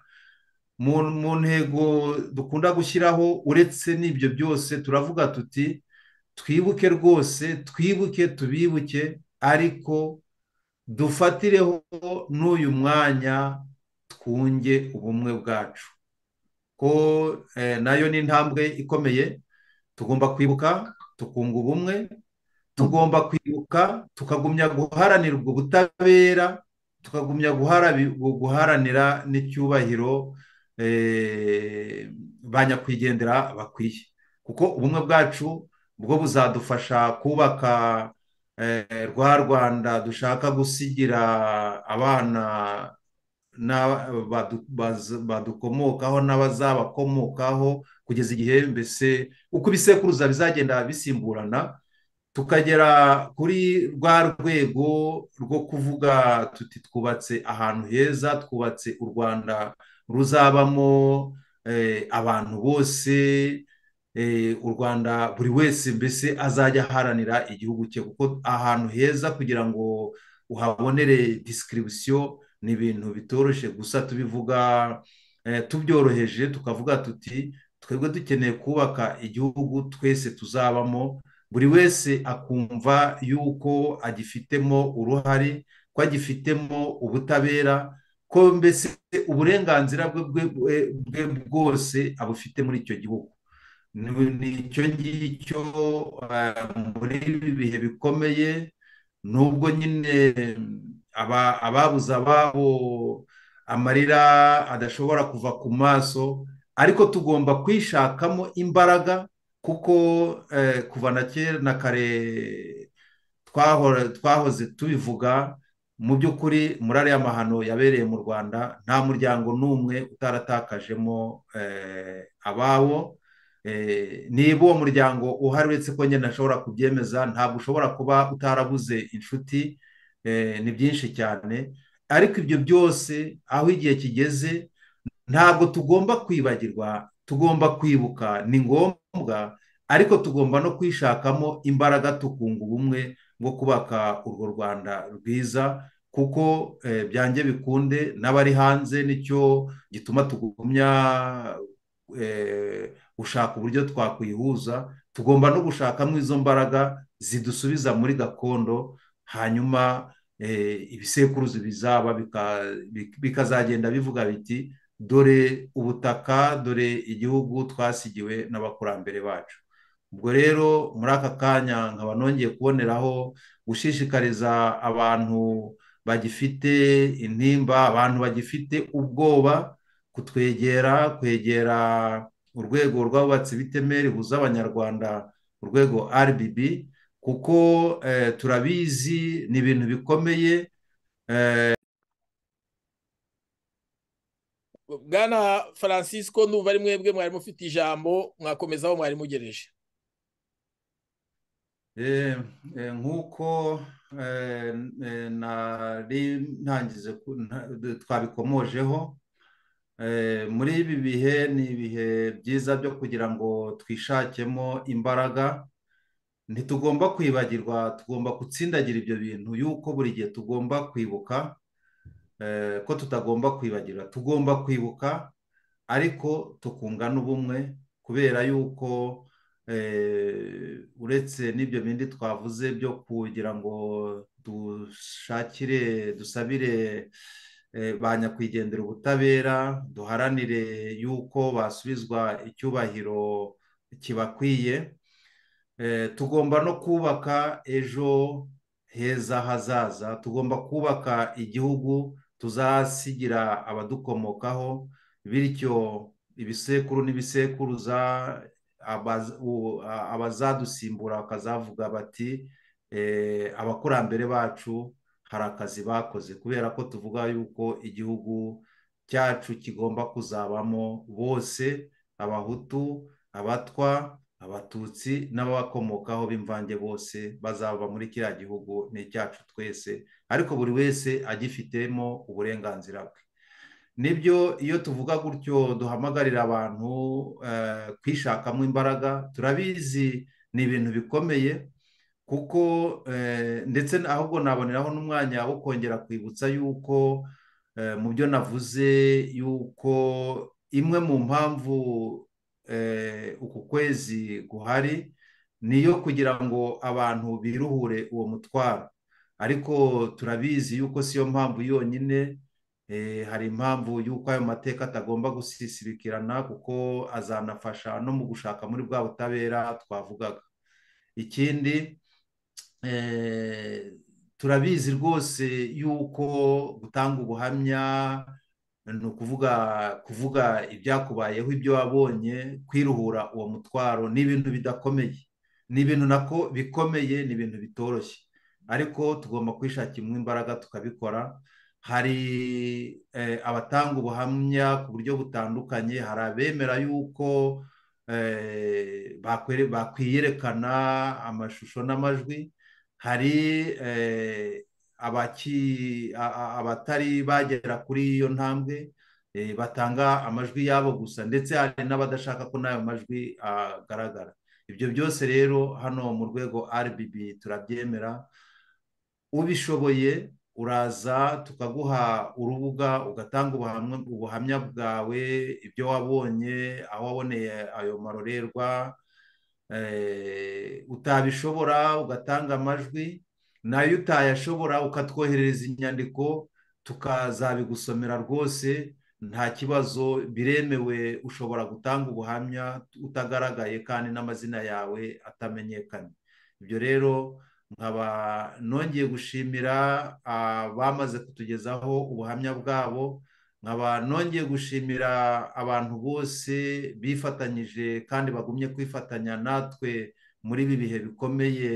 mu ntego dukunda gushyiraho uretse n'ibyo byose turavuga tuti twibuke rwose twibuke tubibuke ariko dufatireho n'uyu mwanya twunge ubumwe bwacu ko nayo ni intambwe ikomeye tugomba kwibuka tukunga ubumwe tugomba kwibuka tukagumya guharanira ubwo butabera tukagumya guharanira n'icyubahiro ba nyakwigendera bakwiye kuko ubumwe bwacu bwo buzadufasha kubaka rwa rwanda dushaka gusigira abana badukomokaho n'abazabakomokaho kugeza igihe mbese uko ibisekuruza bizagenda bisimburana tukagera kuri rwa rwego rwo kuvuga tuti twubatse ahantu heza twubatse u rwanda ruzabamo abantu bose u rwanda buri wese mbese azajya aharanira igihugu cye kuko ahantu heza kugira ngo uhabonere disikiribisiyo ni ibintu bitoroshye gusa tubivuga tubyoroheje tukavuga tuti twebwe dukeneye kubaka igihugu twese tuzabamo buri wese akumva yuko agifitemo uruhare ko agifitemo ubutabera ko mbese uburenganzira bwe bwose abufite muri icyo gihugu ni icyo ngicyo muri ibi bihe bikomeye nubwo nyine ababuze ababo amarira adashobora kuva ku maso ariko tugomba kwishakamo imbaraga kuko kuva na kera na kare twahoze tubivuga mu by'ukuri muri ariya mahano yabereye mu rwanda nta muryango n'umwe utaratakajemo ababo niba uwo muryango uhari uretse ko nyine ashobora kubyemeza ntabwo ushobora kuba utarabuze inshuti ni byinshi cyane ariko ibyo byose aho igihe kigeze ntabwo tugomba kwibagirwa tugomba kwibuka ni ngombwa ariko tugomba no kwishakamo imbaraga tukunga ubumwe bwo kubaka urwo rwanda rwiza kuko byanjye bikunde n'abari hanze nicyo gituma tugumya gushaka uburyo twakwihuza tugomba no gushakamo izo mbaraga zidusubiza muri gakondo hanyuma ibisekuruzi bizaba bikazagenda bivuga biti dore ubutaka dore igihugu twasigiwe n'abakurambere bacu ubwo rero muri aka kanya nkaba nongeye kuboneraho gushishikariza abantu bagifite intimba abantu bagifite ubwoba kutwegera kwegera urwego rw'abubatsi b'itemeri buza abanyarwanda urwego rbb kuko turabizi ni ibintu bikomeye bwana francisco ndumva ari mwebwe mwari mufite ijambo mwakomezaho mwari mugereje nk'uko nari ntangize twabikomojeho muri ibi bihe ni ibihe byiza byo kugira ngo twishakemo imbaraga ntitugomba kwibagirwa tugomba gutsindagira ibyo bintu yuko buri gihe tugomba kwibuka ko tutagomba kwibagirwa tugomba kwibuka ariko tukunga n'ubumwe kubera yuko uretse n'ibyo bindi twavuze byo kugira ngo dushakire dusabire ba nyakwigendera ubutabera duharanire yuko basubizwa icyubahiro kibakwiye tugomba no kubaka ejo heza hazaza tugomba kubaka igihugu tuzasigira abadukomokaho bityo ibisekuru n'ibisekuruza abaz- u- a- abazadusimbura bakazavuga bati eh, abakurambere bacu hari akazi bakoze kubera ko tuvuga yuko igihugu cyacu kigomba kuzabamo bose abahutu abatwa abatutsi n'ababakomokaho b'imvange bose bazaba muri kiriya gihugu ni icyacu twese ariko buri wese agifitemo uburenganzira bwe nibyo iyo tuvuga gutyo duhamagarira abantu eh, kwishakamo imbaraga turabizi ni ibintu bikomeye kuko eh, ndetse ahubwo naboneraho n'umwanya wo kongera kwibutsa yuko eh, mu byo navuze yuko imwe mu mpamvu eh, uku kwezi guhari niyo kugira ngo abantu biruhure uwo mutwaro ariko turabizi yuko siyo mpamvu yonyine eh, hari impamvu yuko ayo mateka atagomba gusisibikirana kuko azanafasha no mu gushaka muri bwa butabera twavugaga ikindi eh, turabizi rwose yuko gutanga ubuhamya ni ukuvuga kuvuga ibyakubayeho ibyo wabonye kwiruhura uwo mutwaro ni ibintu bidakomeye ni ibintu nako bikomeye ni ibintu bitoroshye ariko tugomba kwishakira imbaraga tukabikora hari eh, abatanga ubuhamya ku buryo butandukanye hari abemera yuko eh, bakwere- bakwiyerekana amashusho n'amajwi hari eh, abaki a- a- abatari bagera kuri iyo ntambwe eh, batanga amajwi yabo gusa ndetse hari n'abadashaka ko n'ayo majwi agaragara ibyo byose rero hano mu rwego RBB turabyemera ubishoboye uraza tukaguha urubuga ugatanga ubuhamya ubuhamya bwawe ibyo wabonye aho waboneye ayo marorerwa eh, utabishobora ugatanga amajwi nayo utayashobora ukatwoherereza inyandiko tukazabigusomera rwose nta kibazo biremewe ushobora gutanga ubuhamya utagaragaye kandi n'amazina yawe atamenyekanye ibyo rero nkaba nongeye gushimira abamaze kutugezaho ubuhamya bwabo nkaba nongeye gushimira abantu bose bifatanyije kandi bagumye kwifatanya natwe muri ibi bihe bikomeye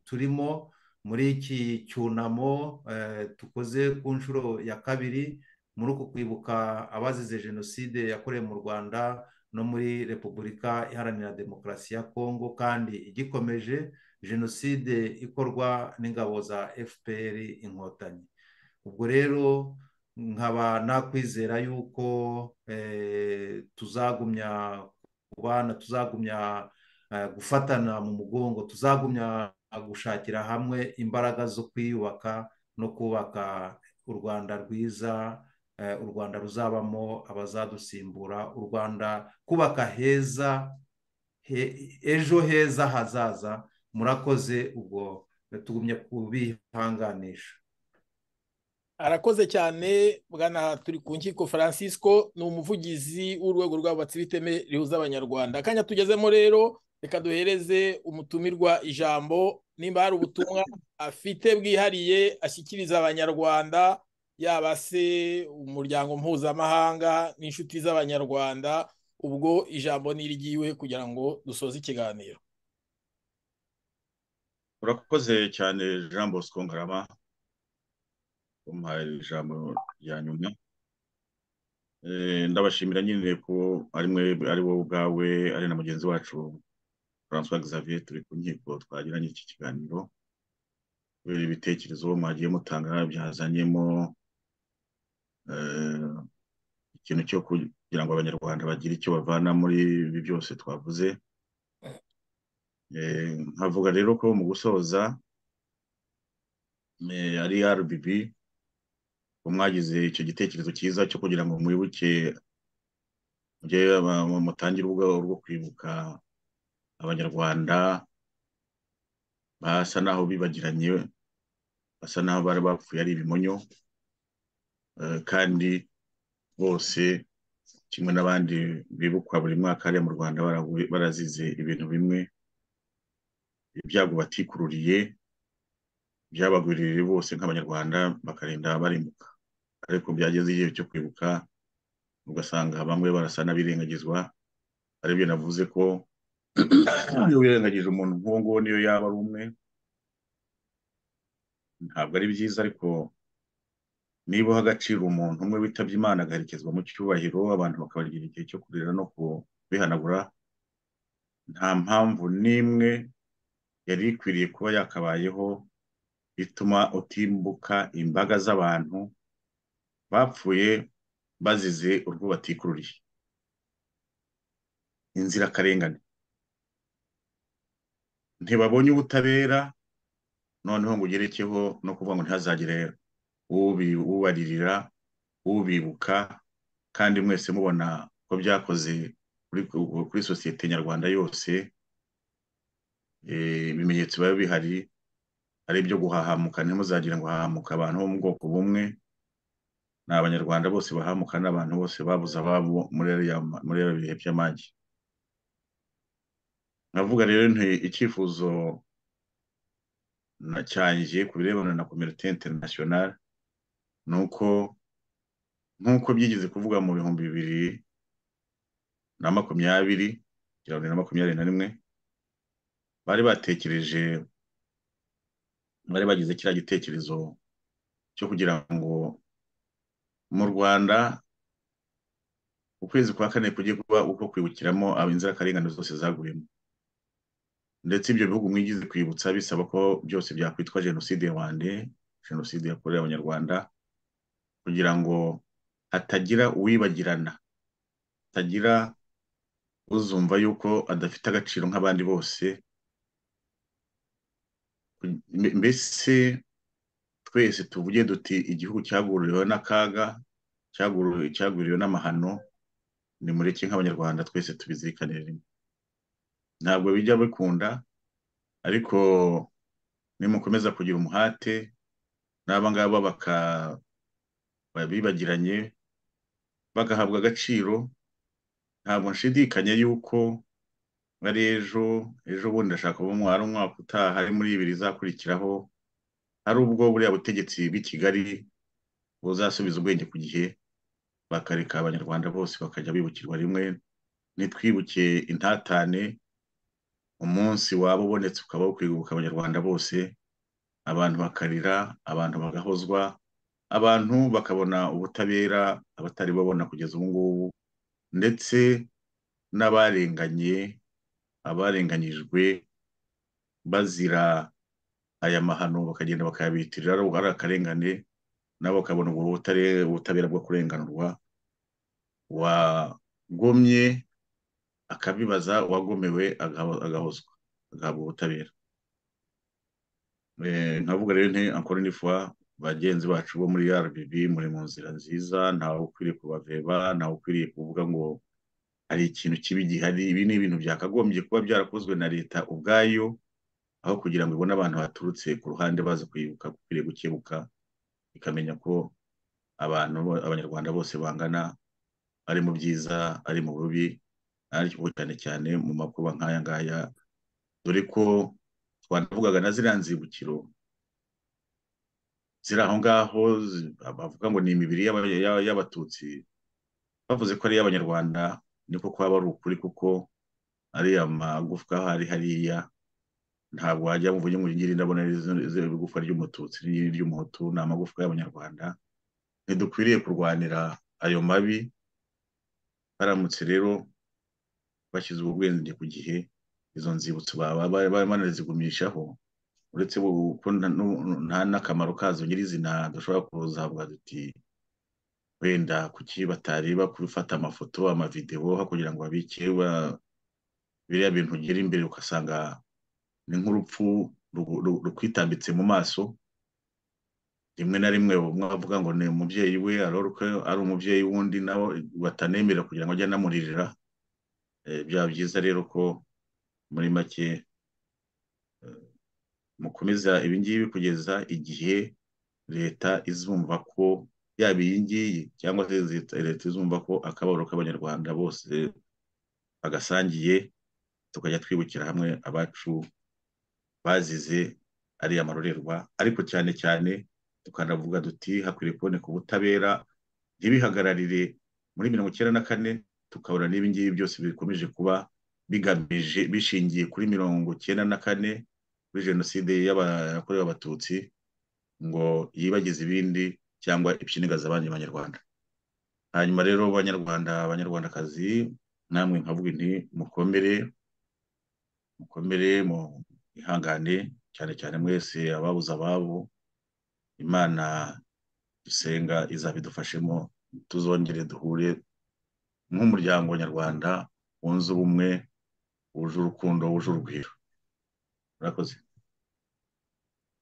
turimo muri iki cyunamo eh, dukoze ku nshuro ya kabiri muri uku kwibuka abazize jenoside yakorewe mu rwanda no muri repubulika iharanira demokarasi ya kongo kandi igikomeje jenoside ikorwa n'ingabo za fpr inkotanyi ubwo rero nkaba nakwizera yuko eh, tuzagumya kubana tuzagumya eh, gufatana mu mugongo tuzagumya gushakira hamwe imbaraga zo kwiyubaka no kubaka u rwanda rwiza eh, u rwanda ruzabamo abazadusimbura u rwanda kubaka heza he- ejo heza hazaza murakoze ubwo tugumye kubihanganisha arakoze cyane bwana turi ku nkiko francisco ni umuvugizi w'urwego rw'abubatsi b'iteme rihuza abanyarwanda akanya tugezemo rero reka duhereze umutumirwa ijambo nimba hari ubutumwa afite bwihariye ashyikiriza abanyarwanda yaba se umuryango mpuzamahanga n'inshuti z'abanyarwanda ubwo ijambo ni iryiwe kugira ngo dusoze ikiganiro urakoze cyane jean bosco ngarama umuhaye ijambo rya nyuma Eh, ndabashimira nyine ko ari mwe ari wowe ubwawe ari na mugenzi wacu francois xavier turi ku nkiko twagiranye iki kiganiro kubera ibitekerezo mwagiye mutanga byazanyemo eh, ikintu cyo kugira ngo abanyarwanda bagire icyo bavana muri ibi byose twavuze Eh, nkavuga rero ko mu gusoza eh, ari RBB ko mwagize icyo gitekerezo cyiza cyo kugira ngo mwibuke mujye aba- mu- mutangire ubwabo bwo kwibuka abanyarwanda basa naho bibagiranye basa naho bari bapfuye ari ibimonyo Eh, kandi bose kimwe n'abandi bibukwa buri mwaka hariya mu Rwanda barahu- barazize ibintu bimwe ibyago batikururiye byabagwiririye bose nk'abanyarwanda bakarinda barimbuka ariko byageze igihe cyo kwibuka ugasanga bamwe barasa n'abirengagizwa aribyo navuze ko iyo wirengagije umuntu nk'uwo nguwo niyo yaba ari umwe ntabwo ari byiza ariko niba uha agaciro umuntu umwe witabye imana agaherekezwa mu cyubahiro abantu bakabagira igihe cyo kurira no kubihanagura nta mpamvu n'imwe yari ikwiriye kuba yakabayeho ituma utimbuka imbaga z'abantu bapfuye bazize urwo batikururiye inzirakarengane ntibabonye ubutabera noneho ngo ugerekeho no kuvuga ngo ntihazagire ubaririra ubibuka kandi mwese mubona ko byakoze kuri sosiyete nyarwanda yose ibimenyetso biba bihari ari ibyo guhahamuka ntimuzagire ngo hahamuka abantu bo mu bwoko bumwe ni abanyarwanda bose bahamuka n'abantu bose babuze ababo muri ibi bihe by'amagi navuga rero icyifuzo cyanjye ku birebana na komite interinasiyonari ni uko nk'uko byigeze kuvuga mu bihumbi bibiri na makumyabiri kugira ngo na makumyabiri na rimwe bari batekereje bari bagize kiriya gitekerezo cyo kugira ngo mu rwanda ukwezi kwa kane kujye kuba uko kwibukiramo inzirakarengane zose zaguyemo ndetse ibyo bihugu mwigize kwibutsa bisaba ko byose byakwitwa jenoside rwanda jenoside yakorewe abanyarwanda kugira ngo hatagira uwibagirana hatagira uzumva yuko adafite agaciro nk'abandi bose mbese twese tuvuge duti igihugu cyaguriwe n'akaga cyaguriwe n'amahano ni mureke nk'abanyarwanda twese tubizirikane rimwe ntabwo bijya bikunda ariko nimukomeza kugira umuhate n'abangaba bibagiranye bagahabwa agaciro ntabwo nshidikanya yuko ari ejo ejo bundi ndashaka kuba hari umwaka utaha ari muri ibiri izakurikiraho hari ubwo buriya butegetsi bw'i kigali buzasubiza ubwenge ku gihe bakareka abanyarwanda bose bakajya bibukirwa rimwe ntitwibuke intatane umunsi waba ubonetse ukaba ukwibuka abanyarwanda bose abantu bakarira abantu bagahozwa abantu bakabona ubutabera abatari babona kugeza ubu ngubu ndetse n'abarenganye abarenganyijwe bazira aya mahano bakagenda bakayabitirira ari akarengane nabo bakabona ubwo ubutabera bwo kurenganurwa wagomye akabibaza uwagomewe agahozwa agahabwa ubutabera nkavuga rero nti ankora n'ifua bagenzi bacu bo muri rbb muri mu nzira nziza ntawe ukwiriye kubaveba ntawe ukwiriye kuvuga ngo hari ikintu kibi gihari ibi ni ibintu byakagombye kuba byarakozwe na leta ubwayo aho kugira ngo ibone abantu baturutse ku ruhande baza kwibuka ukwiriye gukebuka ikamenya ko abantu abanyarwanda bose bangana ari mu byiza ari mu bubi ariko cyane cyane mu makuba nk'aya ngaya dore ko twanavugaga na ziriya nzibukiro ziri aho ngaho bavuga ngo ni imibiri y'abatutsi bavuze ko ari iy'abanyarwanda niko kwaba ari ukuri kuko ari amagufwa hari hariya ntabwo wajya mu buryo ngiri ndabona ari igufwa ry'umututsi ry'umuhutu ni amagufwa y'abanyarwanda ntidukwiriye kurwanira ayo mabi baramutse rero bashyize ubwenge ku gihe izo nzibutso baba banazigumishaho uretse ko nta n'akamaro kazo nyirizina dushobora kuzavuga duti wenda kuki batareba kubifata amafoto amavidewo kugira ngo babike biriya bintu ugera imbere ugasanga ni nk'urupfu rukwitambitse mu maso rimwe na rimwe umwe avuga ngo ni umubyeyi we ari umubyeyi wundi nawe batanemera kugira ngo ajye anamuririra byaba byiza rero ko muri make mukomeza ibingibi kugeza igihe leta izumva ko yaba iyi ngiyi cyangwa se leta izumva ko akababaro k'abanyarwanda bose bagasangiye tukajya twibukira hamwe abacu bazize ariya marorerwa ariko cyane cyane tukanavuga duti hakwiriye kuboneka ubutabera ntibihagararire muri mirongo icyenda na kane tukabona n'ibingibi byose bikomeje kuba bigamije bishingiye kuri mirongo icyenda na kane kuri jenoside yakorewe abatutsi ngo yibagize ibindi cyangwa ibishingaza abandi banyarwanda hanyuma rero banyarwanda abanyarwandakazi namwe nkavuga nti mukomere mukomere mu ihangane cyane cyane mwese ababuze ababo imana dusenga izabidufashemo tuzongere duhure nk'umuryango nyarwanda wunze ubumwe wuje urukundo wuje urugwiro murakoze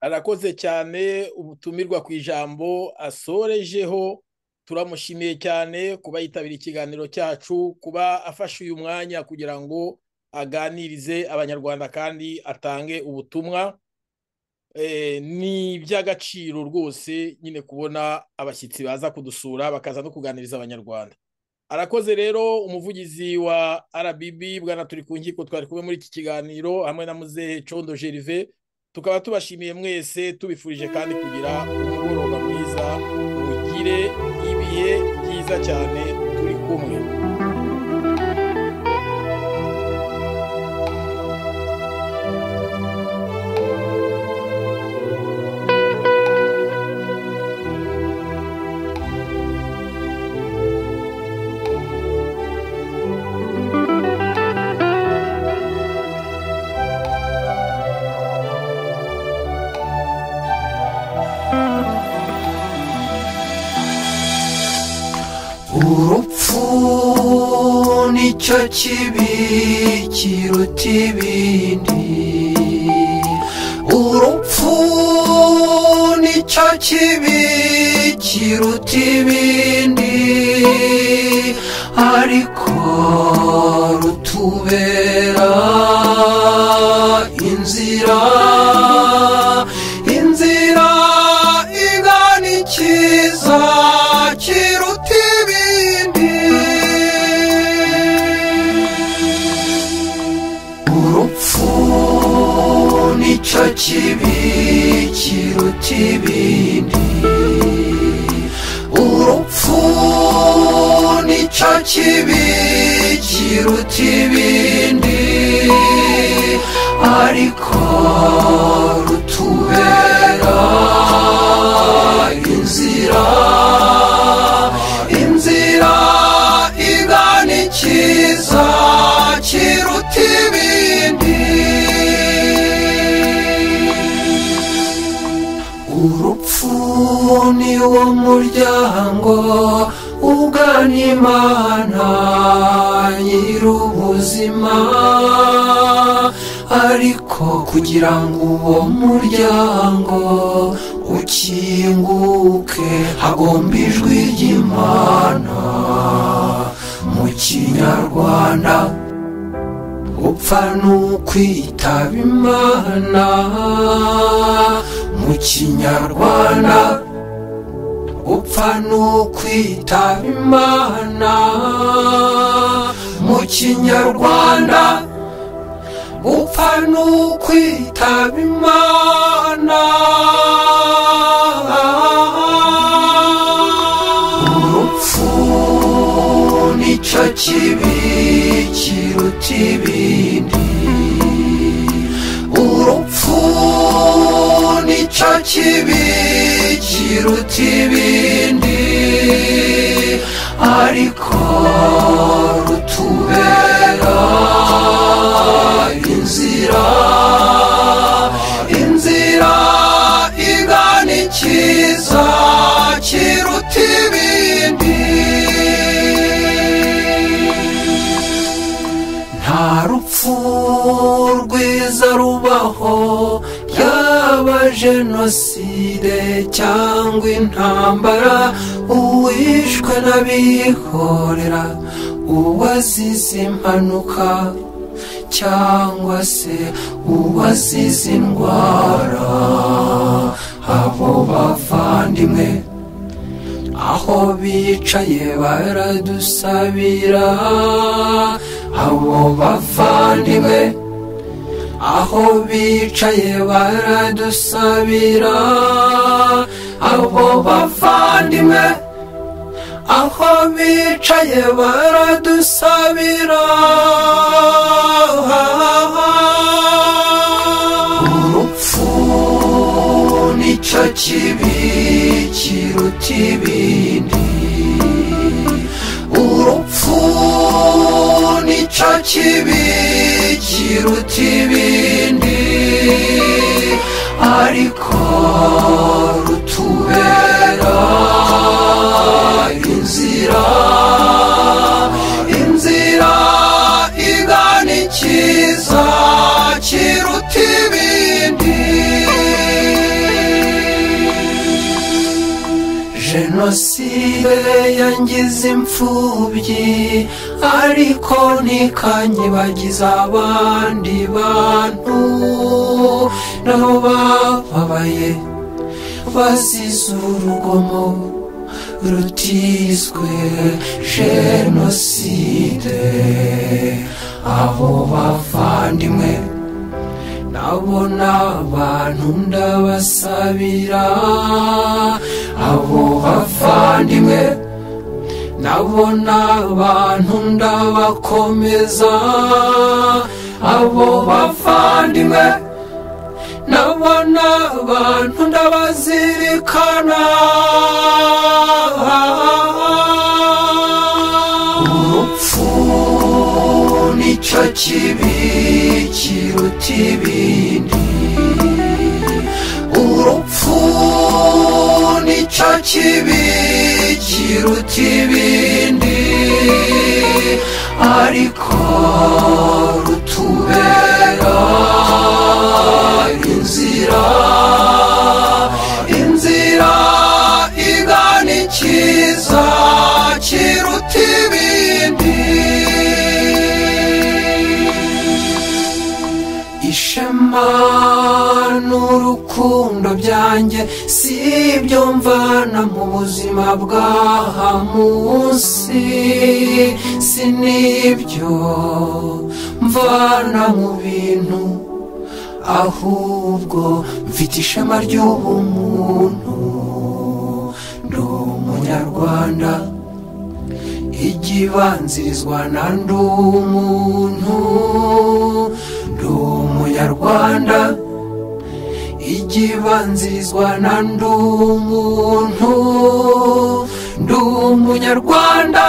arakoze cyane ubutumirwa ku ijambo asorejeho turamushimiye cyane kuba yitabira ikiganiro cyacu kuba afashe uyu mwanya kugira ngo aganirize abanyarwanda kandi atange ubutumwa ni iby'agaciro rwose nyine kubona abashyitsi baza kudusura bakaza no kuganiriza abanyarwanda arakoze rero umuvugizi wa RBB bwana turi ku nkiko twari kumwe muri iki kiganiro hamwe na muzehe condo Gervais tukaba tubashimiye mwese tubifurije kandi kugira umugoroba mwiza mugire ibihe byiza cyane turi kumwe nicyo kibi kiruta ibindi urupfu nicyo kibi kiruta ibindi ariko rutubera inzira inzira igana ikiza kiruta ibindi nicyo kibi kiruta ibindi urupfu nicyo kibi kiruta ibindi ariko rutubera inzira inzira igana ikiza kiruta ibindi urupfu ni wo muryango ugana imana nyir'ubuzima ariko kugira ngo uwo muryango ukinguke hagomba ijwi ry'imana mu kinyarwanda upfa n'ukwitaba imana mu kinyarwanda upfa n'ukwitaba imana mu kinyarwanda upfa n'ukwitaba imana urupfu nicyo kibi kiruta ibindi urupfu nicyo kibi kiruta ibindi ariko rutubera inzira inzira igana ikiza kiruta ibindi nta rupfu rwiza rubaho yaba jenoside cyangwa intambara uwishwe n'abihorera uwazize impanuka cyangwa se uwazize indwara abo bavandimwe aho bicaye baradusabira abo bavandimwe aho bicaye baradusabira abo bavandimwe aho bicaye baradusabira urupfu nicyo kibi kiruta ibindi urupfu nicyo kibi kiruta ibindi ariko rutubera inzira inzira igana ikiza kiruta ibindi jenoside yangize imfubyi ariko ntikanyibagiza abandi bantu nabo bababaye bazize urugomo rutizwe jenoside abo bavandimwe ndabona abantu ndabasabira abo bavandimwe ndabona abantu ndabakomeza abo bavandimwe ndabona abantu ndabazirikana urupfu nicyo kibi kiruta ibindi urupfu nicyo kibi kiruta ibindi ariko rutubera inzira inzira igana ikiza kiruta ibindi ishema n'urukundo byanjye si ibyo mvana mu buzima bw'aha munsi si n'ibyo mvana mu bintu ahubwo mfite ishema ry'ubumuntu ndi umunyarwanda igibanzirizwa na ndi umuntu ndi umunyarwanda igibanzirizwa na ndi umuntu ndi umunyarwanda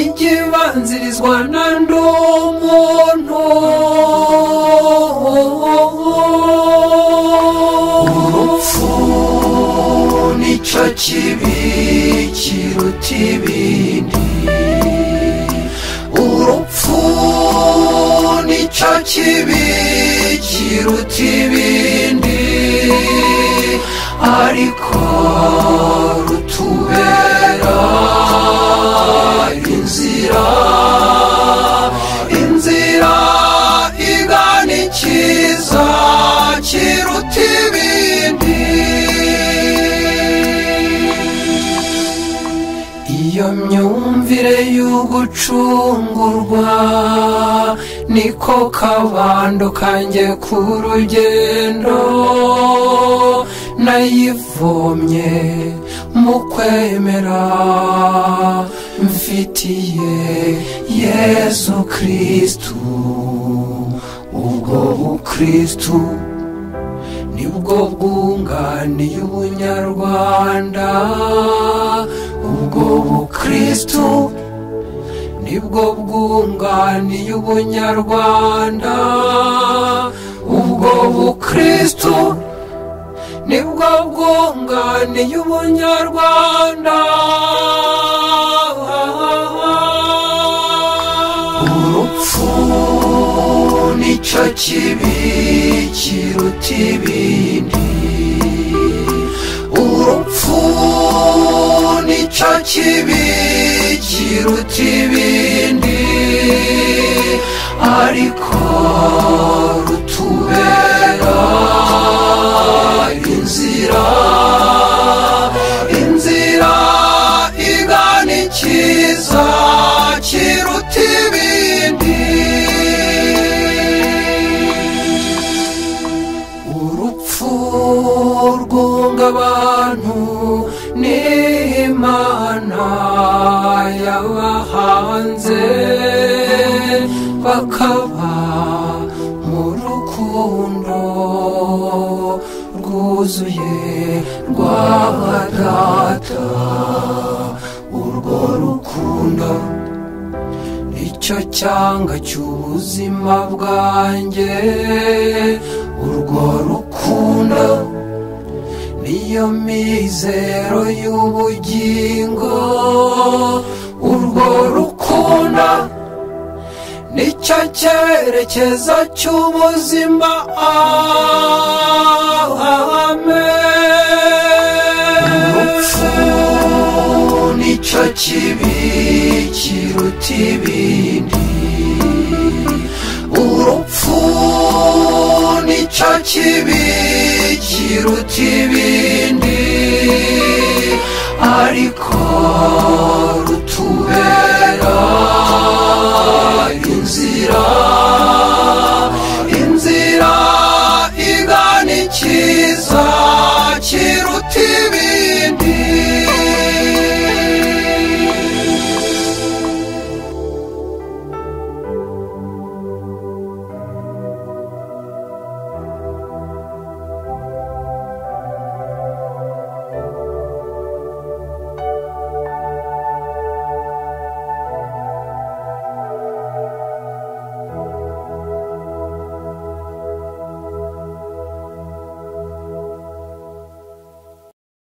igibanzirizwa na ndi umuntu urupfu nicyo kibi kiruta ibindi urupfu nicyo kibi kiruta ibindi ariko rutubera inzira inzira igana ikiza kiruta ibindi iyo myumvire y'ugucungurwa niko kabando kanjye ku rugendo nayivomye mu kwemera mfitiye yesu kristu ubwo bukristu nibwo bwunganiye ubunyarwanda ubwo bukristu nibwo bwunganiye ubunyarwanda ubwo bukristu nibwo bwunganiye ubunyarwanda urupfu nicyo kibi kiruta ibindi urupfu nicyo kibi kiruta ibindi ariko rutubera inzira inzira igana ikiza kiruta ibindi urupfu rwungabana abantu n'imana yabahanze bakaba mu rukundo rwuzuye rwa data urwo rukundo icyo cyanga cy'ubuzima bwanjye urwo rukundo niyo mizero y'ubugingo urwo rukundo nicyo cyerekezo cy'ubuzima amen urupfu nicyo kibi kiruta ibindi urupfu nicyo kibi kiruta ibindi